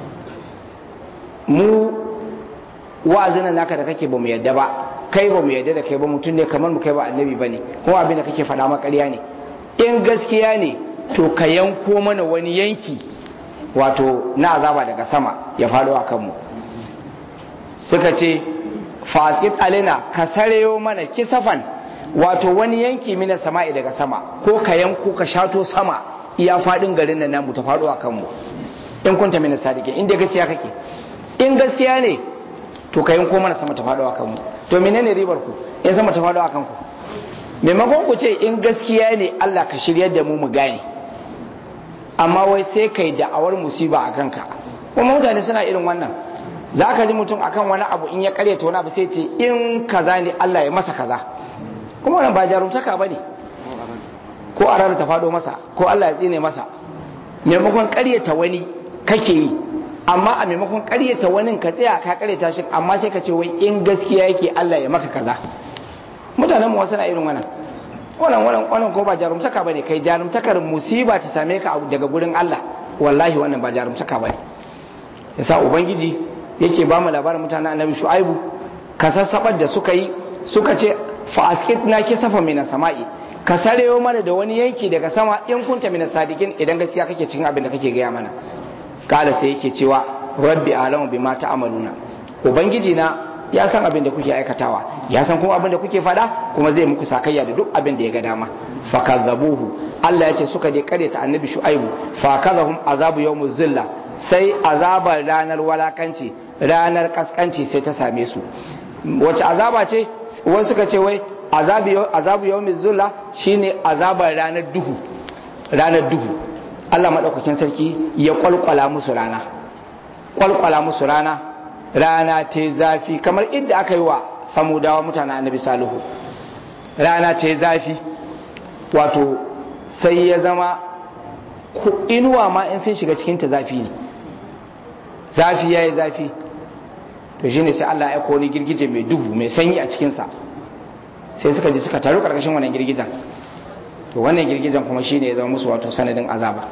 mu wa'azin naka da kake ba mu yadda ba kai ba mu yadda da kai ba mutum ne kamar mu kai ba annabi ba ne kuma abin da kake faɗa ma ƙarya ne in gaskiya ne to ka yanko mana wani yanki wato na azaba daga sama ya faɗo a kanmu suka ce fasit alina ka sareyo mana kisafan wato wani yanki mina sama'i daga sama ko ka yanko ka shato sama iya faɗin garin nan namu ta faɗo a kanmu in kunta mina sadike in dai gaskiya kake in gaskiya ne to ka yanko mana sama ta faɗo a kanmu to menene ribar ku in sama ta faɗo a kanku maimakon ku ce in gaskiya ne Allah ka shiryar da mu mu gane amma wai sai kai da'awar musiba a kanka kuma mutane suna irin wannan za ka ji mutum akan wani abu in ya karyata wani abu sai ce in kaza ne Allah ya masa kaza kuma wannan ba jarumtaka ba ne ko a ta faɗo masa ko Allah ya tsine masa maimakon karyata wani kake yi amma a maimakon karyata wani ka tsaya ka karyata shi amma sai ka ce wai in gaskiya yake Allah ya maka kaza mutanen mu wasu na irin wannan wannan wannan wannan ko ba jarumtaka bane kai jarumtakar musiba ta same ka daga gurin Allah wallahi wannan ba jarumtaka bane yasa ubangiji yake ba mu labarin mutanen annabi shu'aibu ka sassabar da suka yi suka ce fa askitna kisafa min sama'i ka sarewo mana da wani yanki daga sama in kunta min sadiqin idan gaskiya kake cikin abin da kake gaya mana kala sai yake cewa rabbi alamu bima ta'maluna ubangiji na ya san abin da kuke aikatawa ya san kuma abin da kuke fada kuma zai muku sakayya da duk abin da ya ga dama fakazzabuhu Allah ya ce suka je kare ta annabi shu'aibu fakazahum azabu yawmuz zilla sai azabar ranar walakanci ranar kaskanci sai ta same su wace azaba ce wasu suka ce wai azabu yawmuz zilla shine azabar ranar duhu ranar duhu Allah madaukakin sarki ya kwalkwala musu rana kwalkwala musu rana rana ta zafi kamar inda aka yi wa samudawa mutanen annabi salihu rana ta zafi wato sai ya zama inuwa ma in sun shiga cikinta zafi ne zafi ya yi zafi to shine sai Allah ya wani girgije mai duhu mai sanyi a cikinsa sai suka ji suka taru karkashin wannan girgijen to wannan girgijen kuma shine ya zama musu wato sanadin azaba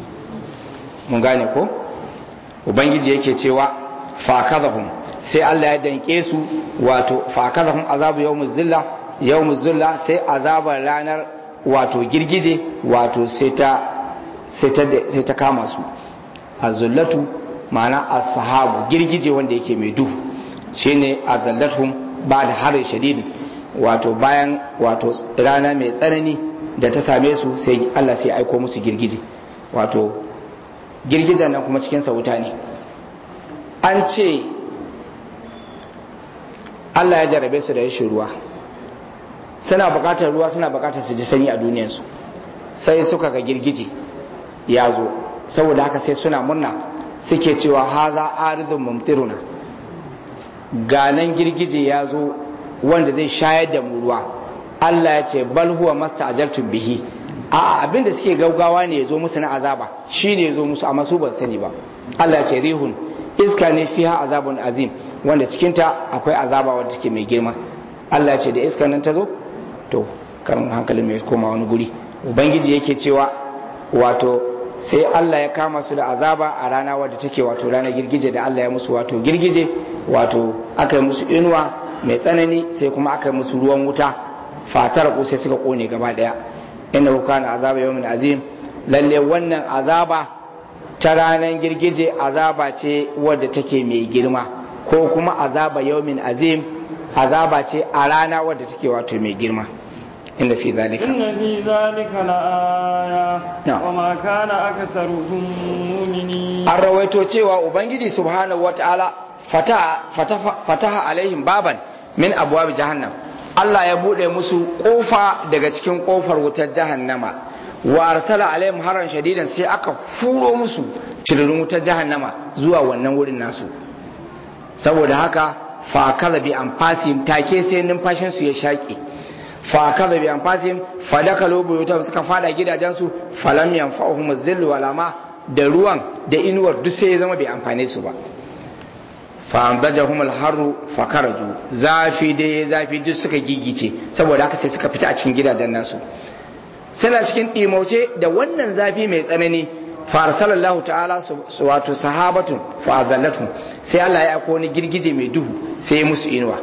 mun gane ko ubangiji yake cewa fakadahum sai Allah ya danke su wato fakadahum azabu yawmuz zilla yawmuz zilla sai azabar ranar wato girgije wato sai ta sai ta sai ta kama su azullatu ma'ana as-sahabu girgije wanda yake mai duhu shine azallatuhum ba da harin shadidi wato bayan wato rana mai tsanani da ta same su sai Allah sai aiko musu girgije wato girgijen nan kuma cikin wuta ne an ce Allah ya jarabe su da rashin ruwa suna bukatar ruwa suna bukatar su ji sanyi a duniyarsu sai suka ga girgije ya zo saboda haka sai suna murna suke cewa haza aridun mumtiruna ganan girgije ya zo wanda zai shayar da mu ruwa Allah ya ce bal huwa masta'jaltum bihi a abinda suke gaugawa ne ya zo musu na azaba shine ya zo musu amma su ban sani ba Allah ya ce rihun iska ne fiha azabun azim wanda cikinta akwai azaba wadda take mai girma Allah ya ce da iska nan ta zo to kan hankalin mai koma wani guri ubangiji yake cewa wato sai Allah ya kama su da azaba a rana wadda take wato rana girgije da Allah ya musu wato girgije wato aka yi musu inuwa mai tsanani sai kuma aka yi musu ruwan wuta fatar ko sai suka kone gaba daya inna kana azaba yawmin azim lalle wannan azaba ta ranar girgije azaba ce wadda take mai girma ko kuma azaba yawmin azim azaba ce a rana wadda take wato mai girma inda fi zalika inna fi zalika la'aya Na'am. wa ma kana aksaruhum mu'minin an rawaito cewa ubangiji subhanahu wataala fataha fataha fataha alaihim baban min abwab jahannam Allah ya bude musu kofa daga cikin kofar wutar jahannama wa arsala alaihim haran shadidan sai aka furo musu tiririn wutar jahannama zuwa wannan wurin nasu saboda haka fa kaza bi anfasim take sai numfashin su ya shaƙe fa kaza bi anfasim fa dakalu buyutan suka fada gidajensu falam yanfa'uhum zillu wala ma da ruwan da inuwar duk sai ya zama bai amfane su ba fa ambajahum alharru fa karaju zafi dai zafi duk suka gigice saboda haka sai suka fita a cikin gidajen nasu suna cikin ɗimauce da wannan zafi mai tsanani farsalallahu ta'ala su wato sahabatun fa azallatun sai Allah ya aiko wani girgije mai duhu sai ya musu inuwa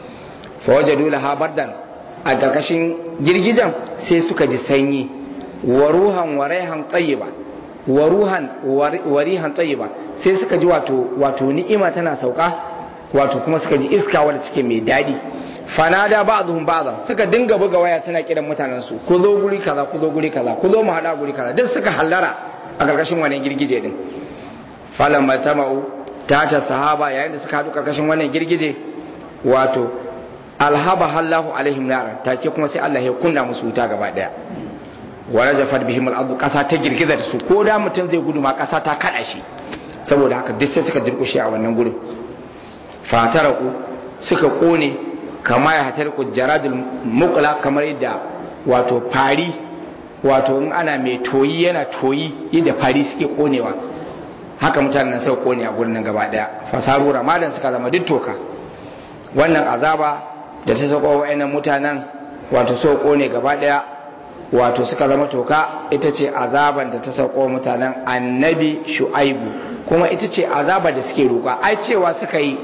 fa wajadu laha bardan a karkashin girgijen sai suka ji sanyi wa ruhan wa raihan tayyiba wa ruhan wa rihan tayyiba sai suka ji wato wato ni'ima tana sauka wato kuma suka ji iska wadda take mai daɗi fanada ba'dhum ba'dhan suka dinga buga waya suna kiran mutanen su ku zo guri kaza ku zo guri kaza ku zo mu hada guri kaza duk suka hallara a karkashin wannan girgije din falan matama'u tata sahaba yayin da suka hadu karkashin wannan girgije wato alhaba hallahu alaihim nara take kuma sai Allah ya kunna musu wuta gaba daya wa rajafat bihim al-ardu kasa ta girgiza da su ko da mutum zai gudu ma kasa ta kada shi saboda haka duk sai suka durkushe a wannan gurin fataraku suka kone kama ya hatar jaradul mukula kamar yadda wato fari wato in ana mai toyi yana toyi yadda fari suke konewa haka mutanen nan suka kone a gurin nan gaba daya fasaru ramadan suka zama duk toka wannan azaba da ta sako wa'annan mutanen wato suka kone gaba daya wato suka zama toka ita ce azaban da ta sauko mutanen annabi shu'aibu kuma ita ce azaba da suke roƙa ai cewa suka yi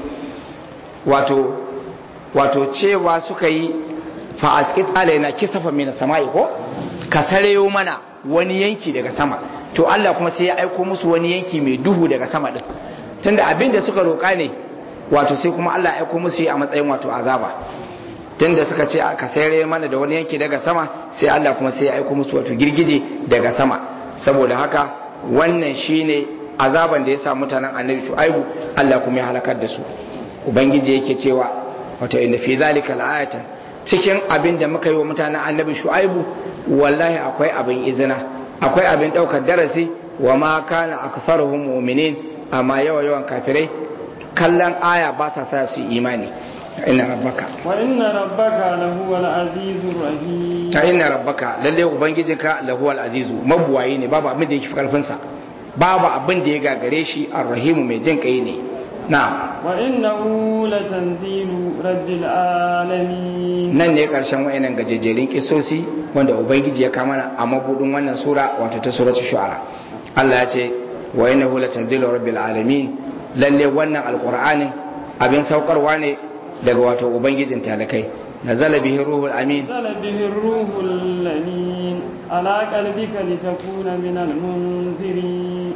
wato wato cewa suka yi fa'askit alaina kisafa mina sama'i ko ka sareyo mana wani yanki daga sama to Allah kuma sai ya aiko musu wani yanki mai duhu daga sama din tunda abin da suka roƙa ne wato sai kuma Allah ya aiko musu a matsayin wato azaba tunda suka ce ka sayar mana da wani yanki daga sama sai Allah kuma sai ya aiko musu wato girgije daga sama saboda haka wannan shine azaban da ya sa mutanen annabi shu'aibu Allah kuma ya halakar da su ubangiji yake cewa wato inda fi zalika la'ayatan cikin abin da muka yi wa mutanen annabi shu'aibu wallahi akwai abin izina akwai abin daukar darasi wa ma kana aktharuhum mu'minin amma yawa yawan kafirai kallon aya ba sa sa su imani inna rabbaka wa inna rabbaka lahuwal azizur rahim ta inna rabbaka lalle ubangijinka lahuwal azizu mabuwayi ne babu abin da yake karfin sa babu abin da ya gagare shi arrahimu mai jin kai ne na'am wa innahu latanzilu rabbil alamin nan ne karshen wayannan gajejerin kisosi wanda ubangiji ya kama a mabudin wannan sura wato ta suratul shu'ara Allah ya ce wa innahu latanzilu rabbil alamin lalle wannan alqur'anin abin saukarwa ne daga wato ubangijin talakai nazala bihi ruhul amin نزل به الروح الأمين على قلبك لتكون من المنذرين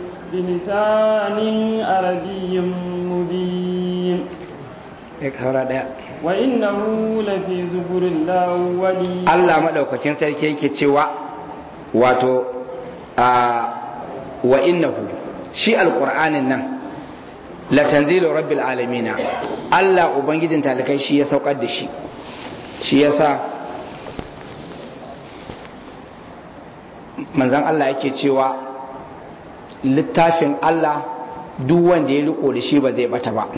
بلسان عربي مبين ya kawara daya وإنه لفي زبر الأولين Allah madaukakin sarki yake cewa wato a wa innahu shi alqur'anin nan la tanzilu rabbil alamin Allah ubangijin talikai shi ya saukar da shi shi yasa manzon Allah yake cewa littafin Allah duk wanda ya riko da shi ba zai bata ba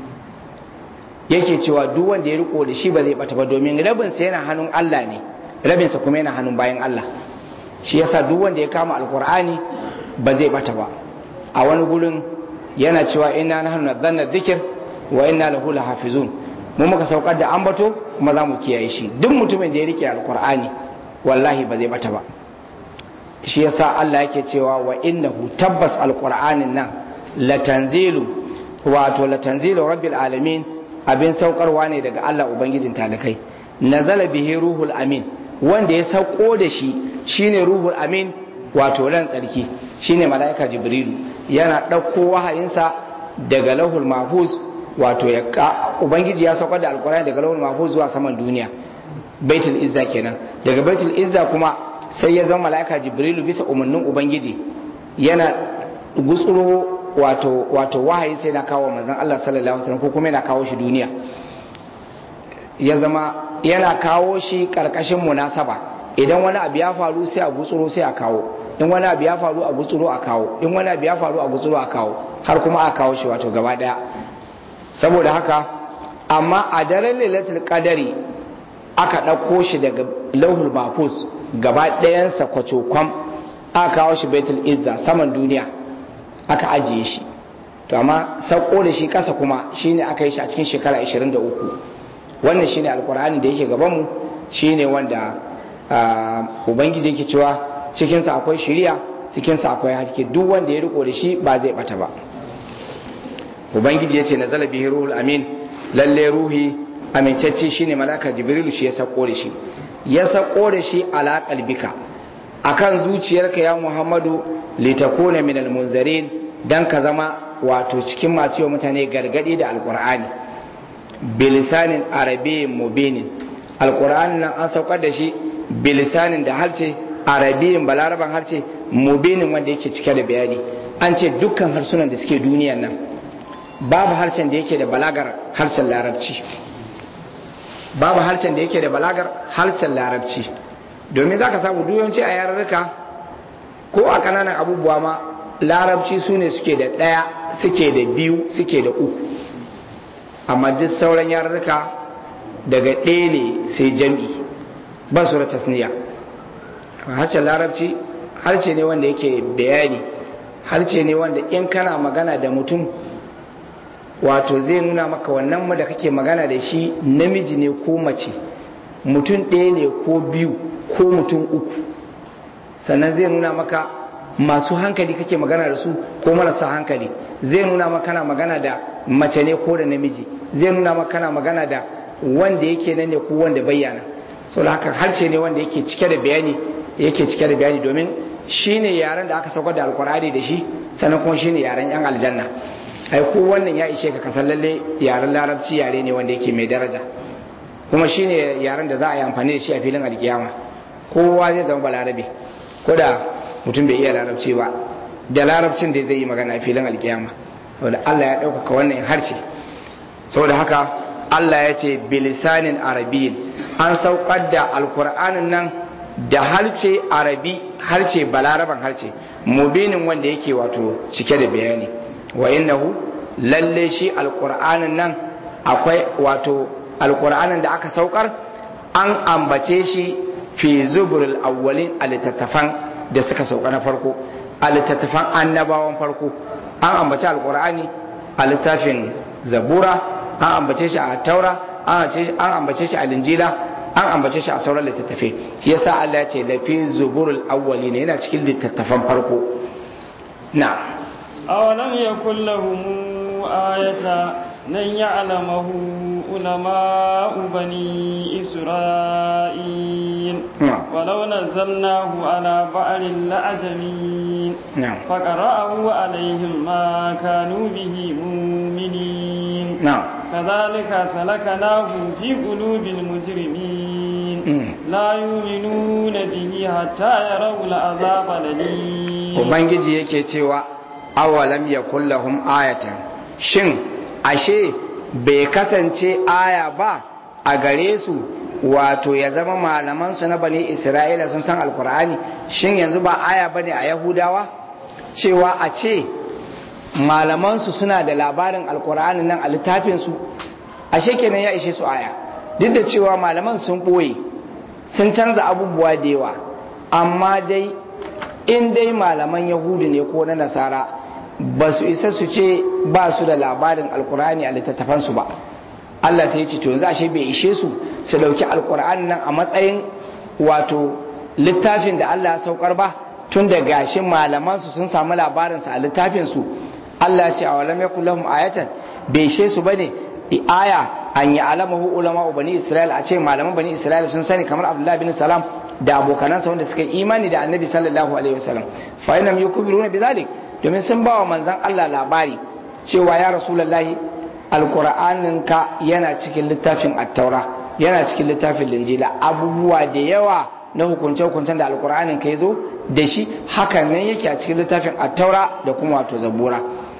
yake cewa duk wanda ya riko da shi ba zai bata ba domin rabinsa yana hannun Allah ne rabinsa kuma yana hannun bayan Allah shi yasa duk wanda ya kama alkur'ani ba zai bata ba a wani gurin yana cewa inna nahnu nazzalna dhikr wa inna lahu lahafizun mu muka saukar da ambato kuma za mu kiyaye shi duk mutumin da ya rike alkur'ani wallahi ba zai bata ba shi yasa Allah yake cewa wa innahu tabbas alqur'anin nan latanzilu wato latanzilu rabbil alamin abin saukarwa ne daga Allah ubangijin talakai nazala bihi ruhul amin wanda ya sauko da shi shine ruhul amin wato ran tsarki shine malaika jibrilu yana ɗauko wahayinsa daga lahul mahfuz wato ya ubangiji ya saukar da alqur'ani daga lahul mahfuz zuwa saman duniya baitul izza kenan daga baitul izza kuma sai ya zama mala'ika jibrilu bisa umarnin ubangiji yana gutsuro wato wato wahayi sai na kawo manzon Allah sallallahu alaihi wasallam ko kuma yana kawo shi duniya ya zama yana kawo shi karkashin munasaba idan wani abu ya faru sai a gutsuro sai a kawo in wani abu ya faru a gutsuro a kawo in wani abu ya faru a gutsuro a kawo har kuma a kawo shi wato gaba daya saboda haka amma a daren lailatul qadari aka ɗauko shi daga lauhul mafus gaba ɗayansa kwacokwam aka kawo shi baitul izza saman duniya aka ajiye shi to amma sauko da shi ƙasa kuma shine aka yi shi a cikin shekara 23 wannan shine alkur'ani da yake gabanmu shine wanda ubangiji yake cewa cikinsa akwai shiriya cikinsa akwai haske duk wanda ya riko da shi ba zai bata ba ubangiji ya ce na zalabi ruhul amin lalle ruhi amincacce shine malaka jibrilu shi ya sako da shi ya sako da shi ala qalbika akan zuciyarka ya muhammadu litakuna min almunzarin dan ka zama wato cikin masu yi mutane gargadi da alqur'ani bilisanin arabiyyin mubinin alqur'anin nan an saukar da shi bilisanin da harce arabiyyin balaraban harce mubinin wanda yake cike da bayani an ce dukkan harsunan da suke duniyan nan babu harshen da yake da balagar harshen larabci babu harshen da yake da balagar harshen larabci domin za ka samu duyanci a yarurruka ko a kananan abubuwa ma larabci su ne suke da ɗaya suke da biyu suke da uku amma duk sauran yarurruka daga ɗaya ne sai jam'i ba su da tasniya harshen larabci harshe ne wanda yake bayani harshe ne wanda in kana magana da mutum wato zai nuna maka wannan mu da kake magana da shi namiji ne ko mace mutum ɗaya ne ko biyu ko mutum uku sannan zai nuna maka masu hankali kake magana da su ko marasa hankali zai nuna maka kana magana da mace ne ko da namiji zai nuna maka kana magana da wanda yake nan ne ko wanda bayyana saboda haka harshe ne wanda yake cike da bayani yake cike da bayani domin shine yaren da aka saukar da alkur'ani da shi sannan kuma shine yaren yan aljanna ai ko wannan ya ishe ka kasan lalle yaren larabci yare ne wanda yake mai daraja kuma shine yaren da za a yi amfani da shi a filin alkiyama kowa zai zama balarabe ko da mutum bai iya larabci ba da larabcin da zai yi magana a filin alkiyama saboda Allah ya ɗaukaka wannan harshe saboda haka Allah ya ce bilisanin arabiyin an saukar da alkur'anin nan da harshe arabi harshe balaraban harshe mubinin wanda yake wato cike da bayani wa innahu lalle shi alqur'anin nan akwai wato alqur'anin da aka saukar an ambace shi fi zuburul awwalin a littattafan da suka sauka na farko a littattafan annabawan farko an ambace alqur'ani a littafin zabura an ambace shi a taura an ambace shi a linjila an ambace shi a sauran littattafai shi yasa Allah ya ce lafi zuburul awwalin yana cikin littattafan farko na أولم يكن لهم آية أن يعلمه علماء بني إسرائيل نعم. ولو نزلناه على بعض الأعجمين نعم. فقرأه عليهم ما كانوا به مؤمنين نعم كذلك سلكناه في قلوب المجرمين لا يؤمنون به حتى يروا العذاب الأليم ubangiji yake cewa awalam yakul lahum ayatan shin ashe bai kasance aya ba a gare su wato ya zama malaman su na bani isra'ila sun san alkur'ani shin yanzu ba aya bane a yahudawa cewa a ce malaman su suna da labarin alkur'ani nan a littafin su ashe kenan ya ishe su aya duk da cewa malaman sun boye sun canza abubuwa da yawa amma dai in dai malaman yahudu ne ko na nasara ba su isa su ce ba su da labarin alkur'ani a littattafansu ba Allah sai ya ce to yanzu ashe bai ishe su su dauki alkur'ani nan a matsayin wato littafin da Allah ya saukar ba tun da gashi malaman su sun samu labarin sa a littafin su Allah ya ce awalam yakul lahum ayatan bai ishe su bane aya an yi alamahu ulama bani isra'il a ce malaman bani isra'il sun sani kamar abdullahi bin salam da abokanansa wanda suka imani da annabi sallallahu alaihi wasallam fa inam yukbiruna bidhalik domin sun ba wa manzon Allah labari cewa ya rasulullahi alqur'anin ka yana cikin littafin at-taura yana cikin littafin linjila abubuwa da yawa na hukunce hukuncen da alqur'anin ka yazo da shi hakan nan yake a cikin littafin at-taura da kuma wato zabura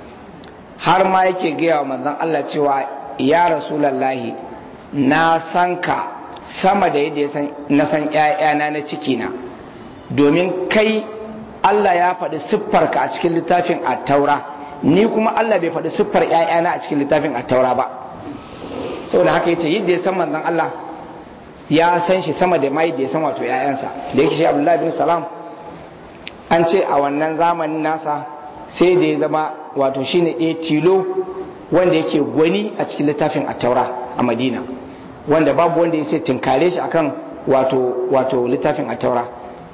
har ma yake gaya wa manzon Allah cewa ya rasulullahi na san ka sama da yadda na san ‘ya'yana na cikina domin kai Allah ya faɗi siffarka a cikin littafin attaura ni kuma Allah bai faɗi siffar ‘ya'yana a cikin littafin attaura ba saboda haka yace yadda ya san manzon Allah ya san shi sama da mai da ya san wato ‘ya'yansa da yake shi Abdullahi bin Salam an ce a wannan zamanin nasa sai da ya zama wato shine ɗaya tilo wanda yake gwani a cikin littafin attaura a Madina wanda babu wanda ya sai tinkare shi akan wato wato littafin attaura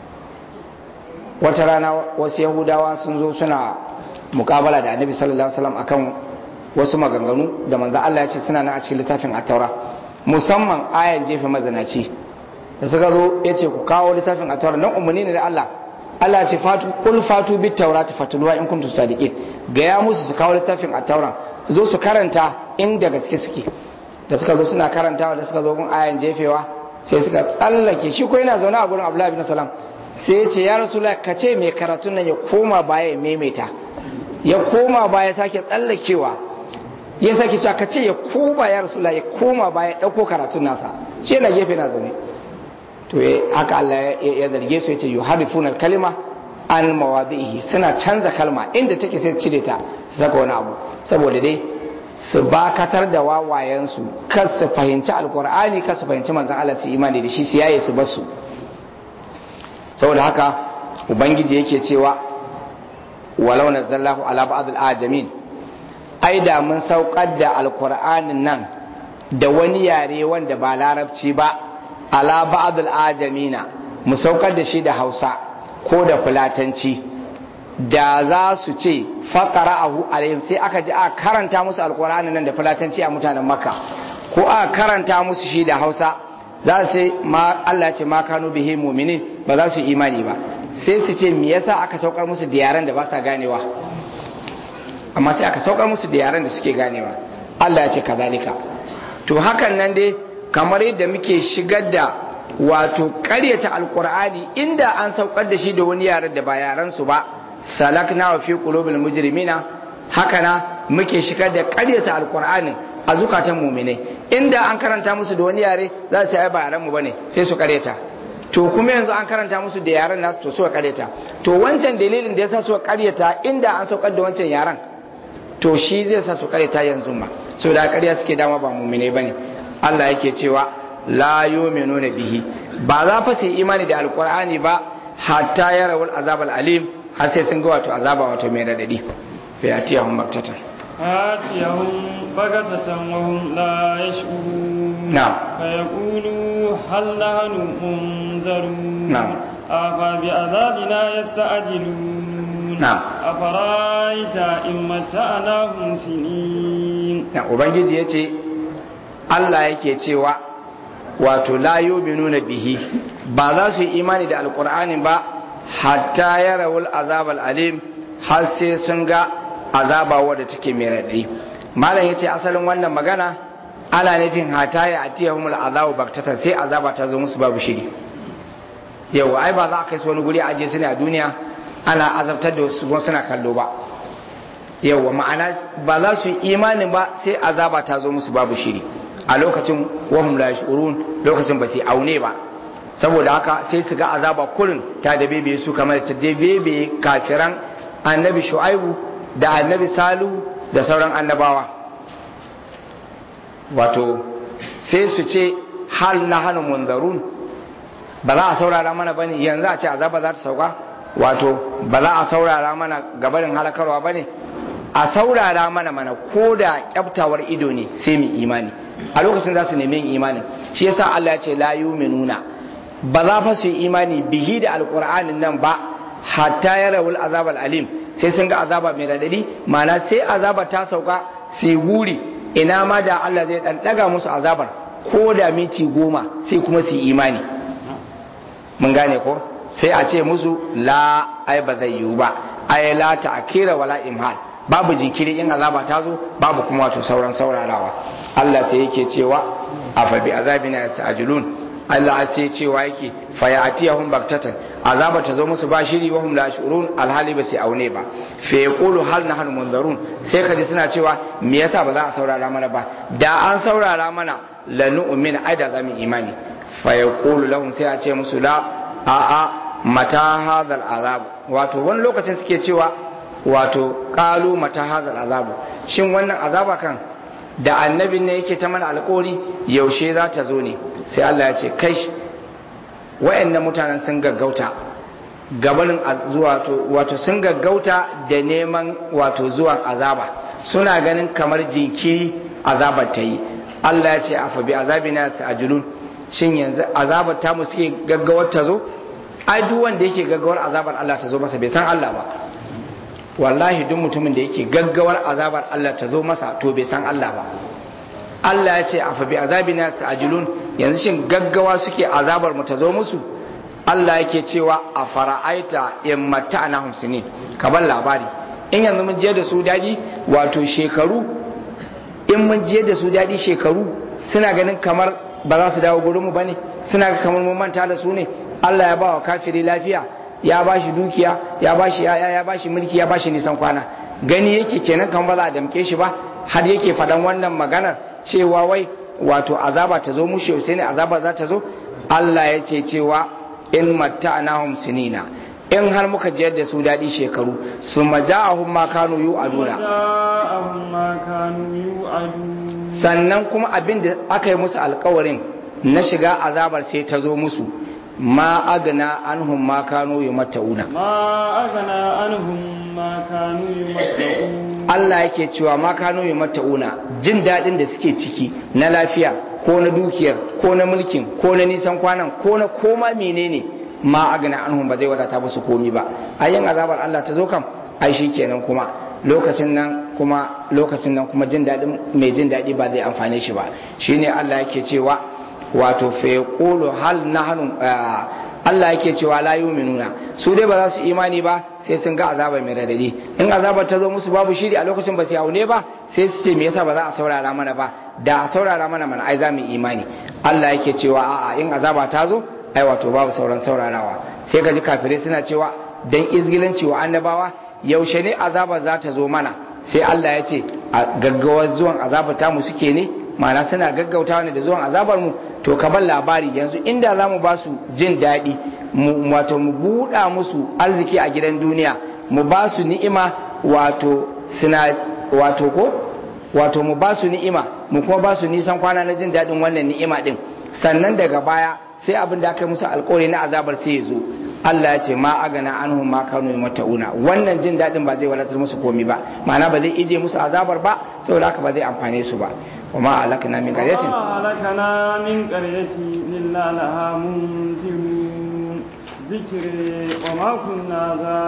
wata rana wasu yahudawa sun zo suna mukabala da annabi sallallahu alaihi wasallam akan wasu maganganu da manzo Allah ya ce suna nan a cikin littafin attaura musamman ayan jefe mazanaci da suka zo ya ce ku kawo littafin attaura nan umarni ne da Allah Allah ya ce fatu kul fatu bit taurati fatluha in kuntum sadiqin ga ya musu su kawo littafin attaura zo su karanta inda gaske suke da suka zo suna karantawa da suka zo gun ayan jefewa sai suka tsallake shi ko yana zaune a gurin Abdullahi bin Salam sai ya ce ya Rasulullah ka ce mai karatun nan ya koma baya ya maimaita ya koma baya sake tsallakewa ya sake cewa ka ce ya koma ya Rasulullah ya koma baya dauko karatun nasa shi yana gefe na zaune to haka Allah ya zarge su yace yuharifuna kalima an mawadihi suna canza kalma inda take sai cire ta saka wani abu saboda dai su bakatar da wawayensu kar su fahimci alkur'ani kar su fahimci manzan Allah su imani da shi su yaye su basu saboda haka ubangiji yake cewa walau nazzallahu ala ba'd al-ajamin ai da mun saukar da alkur'anin nan da wani yare wanda ba larabci ba ala ba'd al-ajamina mu saukar da shi da Hausa ko da fulatanci da za su ce faƙara'ahu alaihim sai aka ji a karanta musu alƙur'ani nan da fulatanci a mutanen makka ko a karanta musu shi da hausa za su ce ma Allah ce ma kanu bihi mu'minin ba za su yi imani ba sai su ce me yasa aka saukar musu da yaran da ba sa ganewa amma sai aka saukar musu da yaran da suke ganewa Allah ya ce kazalika to hakan nan dai kamar yadda muke shigar da wato ƙaryata alƙur'ani inda an saukar da shi da wani yaren da ba yaran su ba salakna wa fi qulubil mujrimina hakana muke shigar da ƙaryata alqur'anin a zukatan mu'minai inda an karanta musu da wani yare za su ai ba yaran mu bane sai su ƙaryata to kuma yanzu an karanta musu da yaren nasu to su ƙaryata to wancan dalilin da yasa su ƙaryata inda an saukar da wancan yaren to shi zai sa su ƙaryata yanzu ma saboda ƙarya suke dama ba mu'minai bane Allah yake cewa la yu'minuna bihi ba za fa su yi imani da alqur'ani ba hatta yarawul azabal alim har sai sun ga wato azaba wato mai radadi fa yatiyahum baktatan atiyahum bagatatan wa hum la yash'urun na'am fa yaqulu hal nahnu munzarun na'am afa bi adabina yasta'jilun na'am afaraita in mata'nahum sinin na ubangiji yace Allah yake cewa wato la yu'minuna bihi ba za su yi imani da alqur'ani ba hatta ya rawul azabal alim har sai sun ga azaba wadda take mai raɗi malam ya ce asalin wannan magana ana nufin hata ya atiyahum al'azabu baktatan sai azaba ta zo musu babu shiri yau ai ba za a kai su wani guri a aje su ne a duniya ana azabtar da wasu suna kallo ba yau ma'ana ba za su yi imanin ba sai azaba ta zo musu babu shiri a lokacin wahum la yashurun lokacin ba su aune ba saboda haka sai su ga azaba kurin ta da bebe su kamar ta da bebe kafiran annabi shu'aibu da annabi salu da sauran annabawa wato sai su ce hal na hannun munzarun ba za a saurara mana bane yanzu a ce azaba za ta sauka wato ba za a saurara mana gabarin halakarwa bane a saurara mana mana ko da kyaftawar ido ne sai mu imani a lokacin za su nemi yin imani shi yasa Allah ya ce la yu'minuna ba za fa su yi imani bihi da alqur'anin nan ba hatta yarawul azab alim sai sun ga azaba mai radadi ma'ana sai azaba ta sauka su guri ina ma da Allah zai dan daga musu azabar ko da minti goma sai kuma su yi imani mun gane ko sai a ce musu la ai ba zai yiwu ba ai la ta'kira wala imhal babu jinkiri in azaba ta zo babu kuma wato sauran saurarawa Allah sai yake cewa afa bi azabina yasta'jilun Allah a ce cewa yake fa ya'tiyahum baktatan azaba ta zo musu ba shiri wa hum la shurun alhali ba sai aune ba fa yaqulu hal nahnu munzarun sai kaji suna cewa me yasa ba za a saurara mana ba da an saurara mana la nu'mina ai da zamu imani fa yaqulu lahum sai a ce musu la a a mata hadal azab wato wani lokacin suke cewa wato kalu mata hadal azabu shin wannan azaba kan da annabin ne yake ta mana alkori yaushe za ta zo ne sai Allah ya ce kai wa'annan mutanen sun gaggauta gabanin zuwa wato sun gaggauta da neman wato zuwan azaba suna ganin kamar jinkiri azabar ta yi Allah ya ce afa bi azabina ta'jilun shin yanzu azabar ta mu suke gaggawar ta zo ai duk wanda yake gaggawar azabar Allah ta zo masa bai san Allah ba wallahi duk mutumin da yake gaggawar azabar Allah ta zo masa to bai san Allah ba Allah ya ce a fa bi azabina ta'jilun yanzu shin gaggawa suke azabar mu ta zo musu Allah yake cewa a fara'aita in mata'ana sinin ka bar labari in yanzu mun je da su daɗi wato shekaru in mun je da su daɗi shekaru suna ganin kamar ba za su dawo gurin mu bane suna ga kamar mun manta da su ne Allah ya ba wa kafiri lafiya ya ba shi dukiya ya ba shi yaya ya ba shi mulki ya ba shi nisan kwana gani yake kenan kan ba za a damke shi ba har yake faɗan wannan maganar cewa wai wato azaba ta zo mushe sai ne azaba za ta zo Allah ya ce cewa in matta'nahum sinina in har muka jiyar da su daɗi shekaru su maja'ahum ma kanu yu'aduna sannan kuma abin da aka yi musu alkawarin na shiga azabar sai ta zo musu ma agna anhum ma kanu yumatta'una ma agna anhum ma kanu yumatta'un Allah yake cewa ma kanu yumatta'una jin dadin da suke ciki na lafiya ko na dukiyar ko na mulkin ko na nisan kwanan ko na koma menene ma agna anhum ba zai wadata musu komi ba ayin azabar Allah ta zo kam ai shikenan kuma lokacin nan kuma lokacin nan kuma jin dadin mai jin dadi ba zai amfane shi ba shine Allah yake cewa wato fa yaqulu hal nahnu Allah yake cewa la yu'minuna su dai ba za su imani ba sai sun ga azaba mai radadi in azabar ta zo musu babu shiri a lokacin ba su aune ba sai su ce me yasa ba za a saurara mana ba da a saurara mana mana ai za mu imani Allah yake cewa a'a in azaba ta zo ai wato babu sauran saurarawa sai ka ji kafirai suna cewa dan izgilanci wa annabawa yaushe ne azaba za ta zo mana sai Allah ya ce a gaggawar zuwan azaba ta mu suke ne ma'ana suna gaggautawa ne da zuwan azabar mu to ka bar labari yanzu inda za mu ba su jin daɗi wato mu buɗa musu arziki a gidan duniya mu ba su ni'ima wato suna wato ko wato mu ba su ni'ima mu kuma ba su nisan kwana na jin daɗin wannan ni'ima ɗin sannan daga baya sai abin da aka yi musu alƙawari na azabar sai ya zo Allah ya ce ma agana anhum ma kanu mata'una wannan jin daɗin ba zai wadatar musu komi ba ma'ana ba zai ije musu azabar ba saboda haka ba zai amfane su ba وما أهلكنا من قرية وما أهلكنا من قرية إلا لها منذرون ذكر وما كنا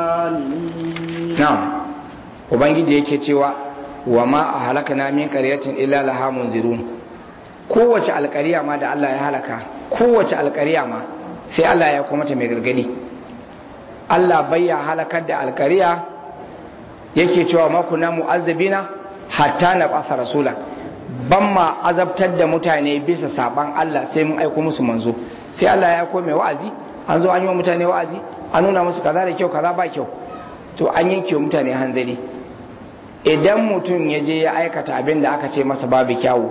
ظالمين نعم ubangiji yake cewa wa ma a halakana min qaryatin illa laha munzirun kowace alƙariya ma da Allah ya halaka kowace alƙariya ma sai Allah ya kuma ta mai gargadi Allah bai ya halakar da alƙariya yake cewa ma kuna mu'azzabina hatta na basa rasula ban ma azabtar da mutane bisa saban Allah sai mun aiko musu manzo sai Allah ya aiko mai wa'azi an zo an yi wa mutane wa'azi an nuna musu kaza da kyau kaza ba kyau to an yanke wa mutane hanzari idan mutum ya je ya aikata abin da aka ce masa babu kyawu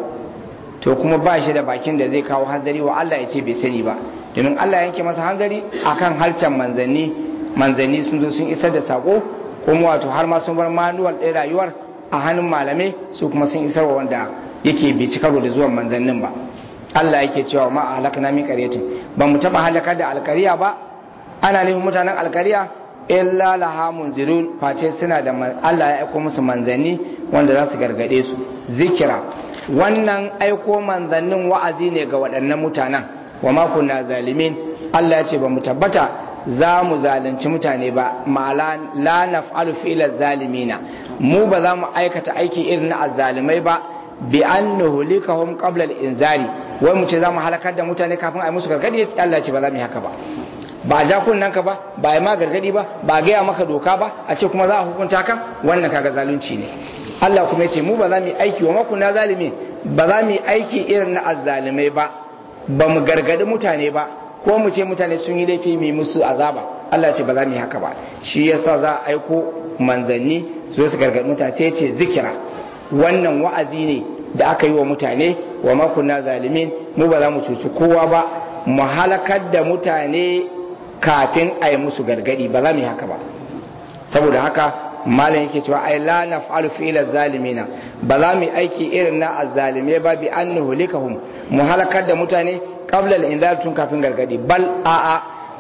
to kuma ba shi da bakin da zai kawo hanzari wa Allah ya ce bai sani ba domin Allah ya yanke masa hanzari akan harcen manzanni manzanni sun zo sun isar da sako kuma wato har ma sun bar manuwal ɗaya rayuwar a hannun malamai su kuma sun isar wa wanda yake bai ci karo da zuwan manzannin ba Allah yake cewa ma a halakana min qaryatin ba mu taba halakar da alkariya ba ana nufin mutanen alkariya illa laha munzirun face suna da Allah ya aiko musu manzanni wanda za su gargade su zikira wannan aiko manzannin wa'azi ne ga waɗannan mutanen wa ma kunna zalimin Allah ya ce ba mu tabbata za mu zalunci mutane ba ma'ala la naf'alu fi'la zalimina mu ba za mu aikata aiki irin na azzalimai ba bi an nuhlikahum qabla al-inzari wai mu ce za mu halakar da mutane kafin a yi musu gargadi Allah ya ce ba za mu yi haka ba ba a ja kunnen ka ba ba a yi ma gargadi ba ba a gaya maka doka ba a ce kuma za a hukunta ka wannan kaga zalunci ne Allah kuma ya ce mu ba za mu yi aiki wa makuna zalimi ba za mu yi aiki irin na azzalimai ba ba mu gargadi mutane ba ko mu ce mutane sun yi laifi mai musu azaba Allah ya ce ba za mu yi haka ba shi yasa za a aiko manzanni su su gargadi mutane sai ce zikira wannan wa'azi ne da aka yi wa mutane wa makuna zalimin mu ba za mu cuci kowa ba mu halakar da mutane kafin a yi musu gargadi ba za mu yi haka ba saboda haka malam yake cewa ai la naf'alu fi'la zalimina ba za mu yi aiki irin na azzalimai ba bi an nuhlikahum mu halakar da mutane qabla al-inzar tun kafin gargadi bal a'a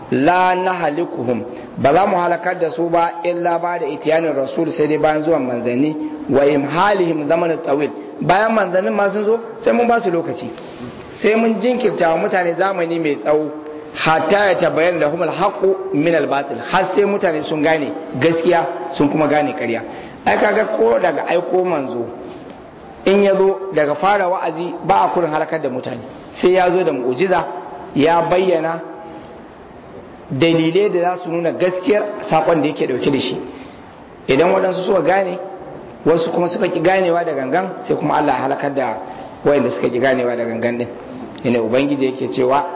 la nahlikuhum ba za mu halakar da su ba illa ba da itiyanin rasul sai dai bayan zuwan manzanni wa imhalihim zamanin tawil bayan manzannin ma sun zo sai mun ba su lokaci sai mun jinkirta wa mutane zamani mai tsawo hatta ya tabbayar da humul haqqu min al batil har sai mutane sun gane gaskiya sun kuma gane ƙarya ai kaga ko daga aiko manzo in ya zo daga fara wa'azi ba a kurin halakar da mutane sai ya zo da mu'jiza ya bayyana dalilai da za su nuna gaskiyar sakon da yake dauke da shi idan waɗansu suka gane wasu kuma suka ki ganewa da gangan sai kuma Allah ya halakar da wayanda suka ki ganewa da gangan din ina ubangiji yake cewa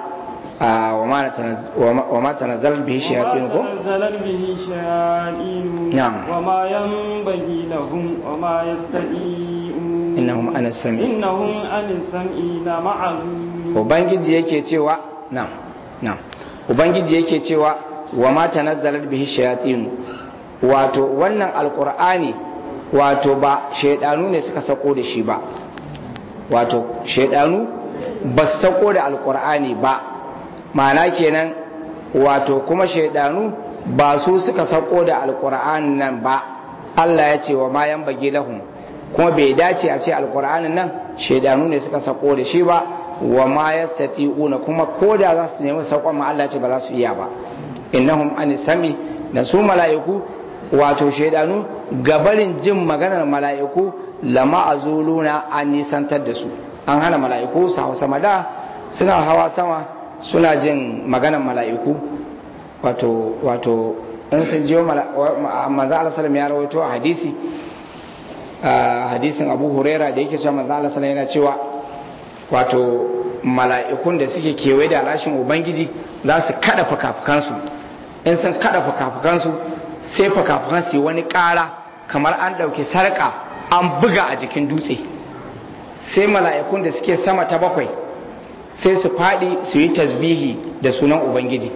wa ma tanazzal bihi shayatin ko tanazzal bihi shayatin Na'am. wa ma yanbaghi lahum wa ma yastati'un innahum ana sami innahum an sam'i la ma'azun ubangiji yake cewa na'am na'am ubangiji yake cewa wa ma tanazzalat bihi shayatin wato wannan alqur'ani wato ba shaidanu ne suka sako da shi ba wato shaidanu ba su sako da alqur'ani ba ma'ana kenan wato kuma shaidanu ba su suka sako da alqur'ani nan ba Allah ya ce wa ma yanbaghi lahum kuma bai dace a ce alqur'anin nan shaidanu ne suka sako da shi ba wa ma yastati'una kuma ko da za su nemi sakon ma Allah ce ba za su iya ba innahum an sami da su mala'iku wato shaidanu gabarin jin maganar mala'iku lama azuluna an nisantar da su an hana mala'iku su hawa sama da suna hawa sama suna jin maganar mala'iku wato wato in sun jiyo manzo Allah sallallahu ya rawaito a hadisi a hadisin Abu Huraira da yake cewa manzo Allah sallallahu yana cewa wato mala'ikun da suke kewaye da alashin ubangiji za su kada fakafukansu in sun kada fakafukansu sai fakafukan su yi wani ƙara kamar an ɗauki sarƙa an buga a jikin dutse sai mala'ikun da suke sama ta bakwai sai su faɗi su yi tasbihi da sunan ubangiji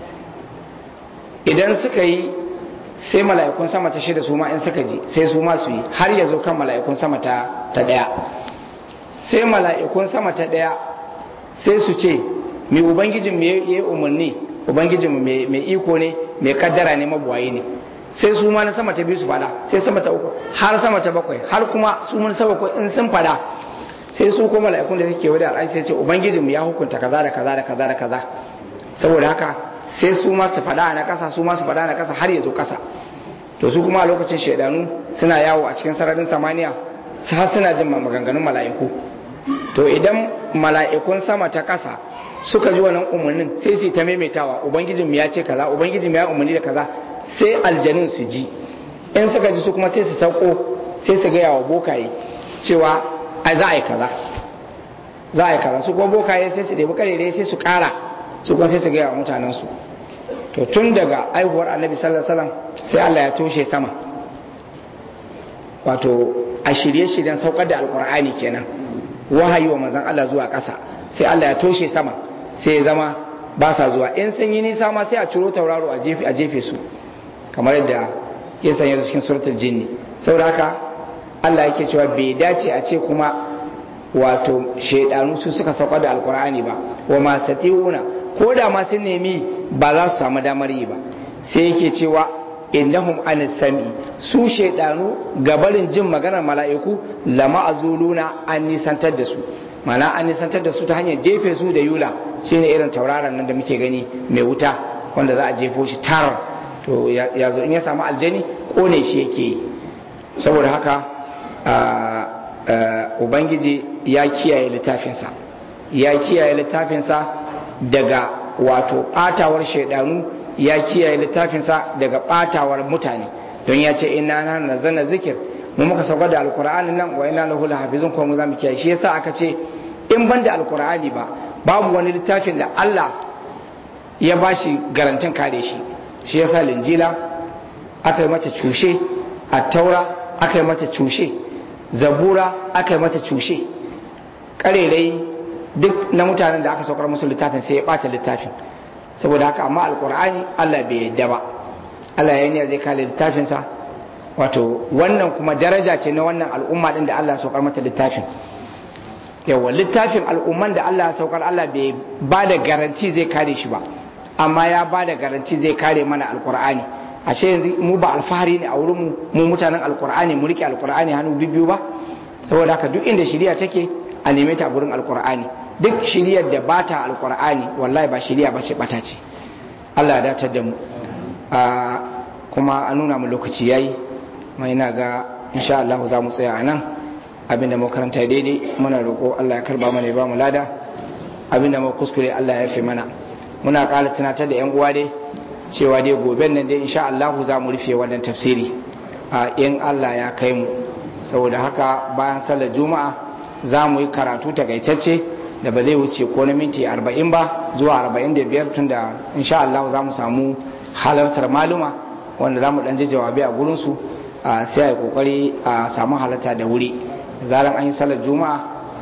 idan suka yi sai mala'ikun sama ta shida su ma in suka ji sai su ma su yi har ya zo kan mala'ikun sama ta ɗaya sai mala'ikun sama ta ɗaya sai su ce mai ubangijin mai yi umarni ubangijin mai iko ne mai kaddara ne mabuwayi ne sai su ma na sama ta biyu su fada sai sama ta uku har sama ta bakwai har kuma su mun sama ko in sun fada sai su ko mala'ikun da suke wadda al'ai sai ce ubangijin ya hukunta kaza da kaza da kaza da kaza saboda haka sai su ma su fada na kasa su ma su fada na kasa har ya zo kasa to su kuma a lokacin shaidanu suna yawo a cikin sararin samaniya har suna jin maganganun mala'iku to idan mala'ikun sama ta ƙasa suka ji wannan umarnin sai su ta maimaitawa ubangijin ya ce kaza ubangijin ya umarni da kaza sai aljanin su ji in suka ji su kuma sai su sauko sai su gaya wa bokaye cewa ai za a yi kaza za a yi kaza su kuma bokaye sai su ɗebi karere sai su ƙara su kuma sai su gaya wa mutanensu to tun daga aihuwar annabi sallallahu alaihi wasallam sai Allah ya toshe sama wato a shirye-shiryen saukar da alkur'ani kenan wahayi wa manzon Allah zuwa ƙasa sai Allah ya toshe sama sai ya zama ba sa zuwa in sun yi nisa ma sai a ciro tauraro a jefe a jefe su kamar yadda ya sanya cikin suratul jinni saboda haka Allah yake cewa bai dace a ce kuma wato shaidanu su suka saukar da alkur'ani ba wa ma satiuna ko da ma sun nemi ba za su samu damar yi ba sai yake cewa innahum an sami su shaidanu gabarin jin maganar mala'iku lama azuluna an nisantar da su mana an nisantar da su ta hanyar jefe su da yula shine irin tauraron nan da muke gani mai wuta wanda za a jefo shi tar to ya zo in ya samu aljani kone shi yake yi saboda haka ubangiji ya kiyaye littafinsa ya kiyaye littafinsa daga wato ɓatawar shaidanu ya kiyaye littafinsa daga ɓatawar mutane don ya ce ina na nazana zikir mu muka saukar da alkur'ani nan wa ina lahu lahafizun kuma mu zamu kiyaye shi yasa aka ce in ban da alkur'ani ba babu wani littafin da Allah ya bashi garantin kare shi shi yasa linjila aka yi mata cushe a taura aka yi mata cushe zabura aka yi mata cushe karerai duk na mutanen da aka saukar musu littafin sai ya bata littafin saboda haka amma alkur'ani Allah bai yadda ba Allah ya yi zai kare littafinsa wato wannan kuma daraja ce na wannan al'umma din da Allah ya saukar mata littafin yawa littafin al'umman da Allah ya saukar Allah bai ba da garanti zai kare shi ba amma ya ba da garanti zai kare mana alkur'ani ashe yanzu mu ba alfahari ne a wurin mu mu mutanen alkur'ani mu rike alkur'ani hannu biyu ba saboda haka duk inda shiriya take a neme ta a gurin alkur'ani duk shiriyar da ba ta alkur'ani wallahi ba shiriya ba ce bata ce Allah ya datar da mu kuma an nuna mu lokaci yayi mai ina ga insha Allah za mu tsaya a nan abinda mu karanta daidai muna roƙo Allah ya karba mana ya ba mu lada abinda mu kuskure Allah ya fi mana muna ƙara tunatar da yan uwa dai cewa dai goben nan dai insha Allah za mu rufe wannan tafsiri a in Allah ya kai mu saboda haka bayan sallar juma'a za mu yi karatu takaitacce da ba zai wuce ko na minti 40 ba zuwa 45 tunda insha Allah za mu samu halartar maluma wanda za mu dan ji jawabi a gurinsu sai a yi kokari a samu halarta da wuri zaran an yi sallar juma'a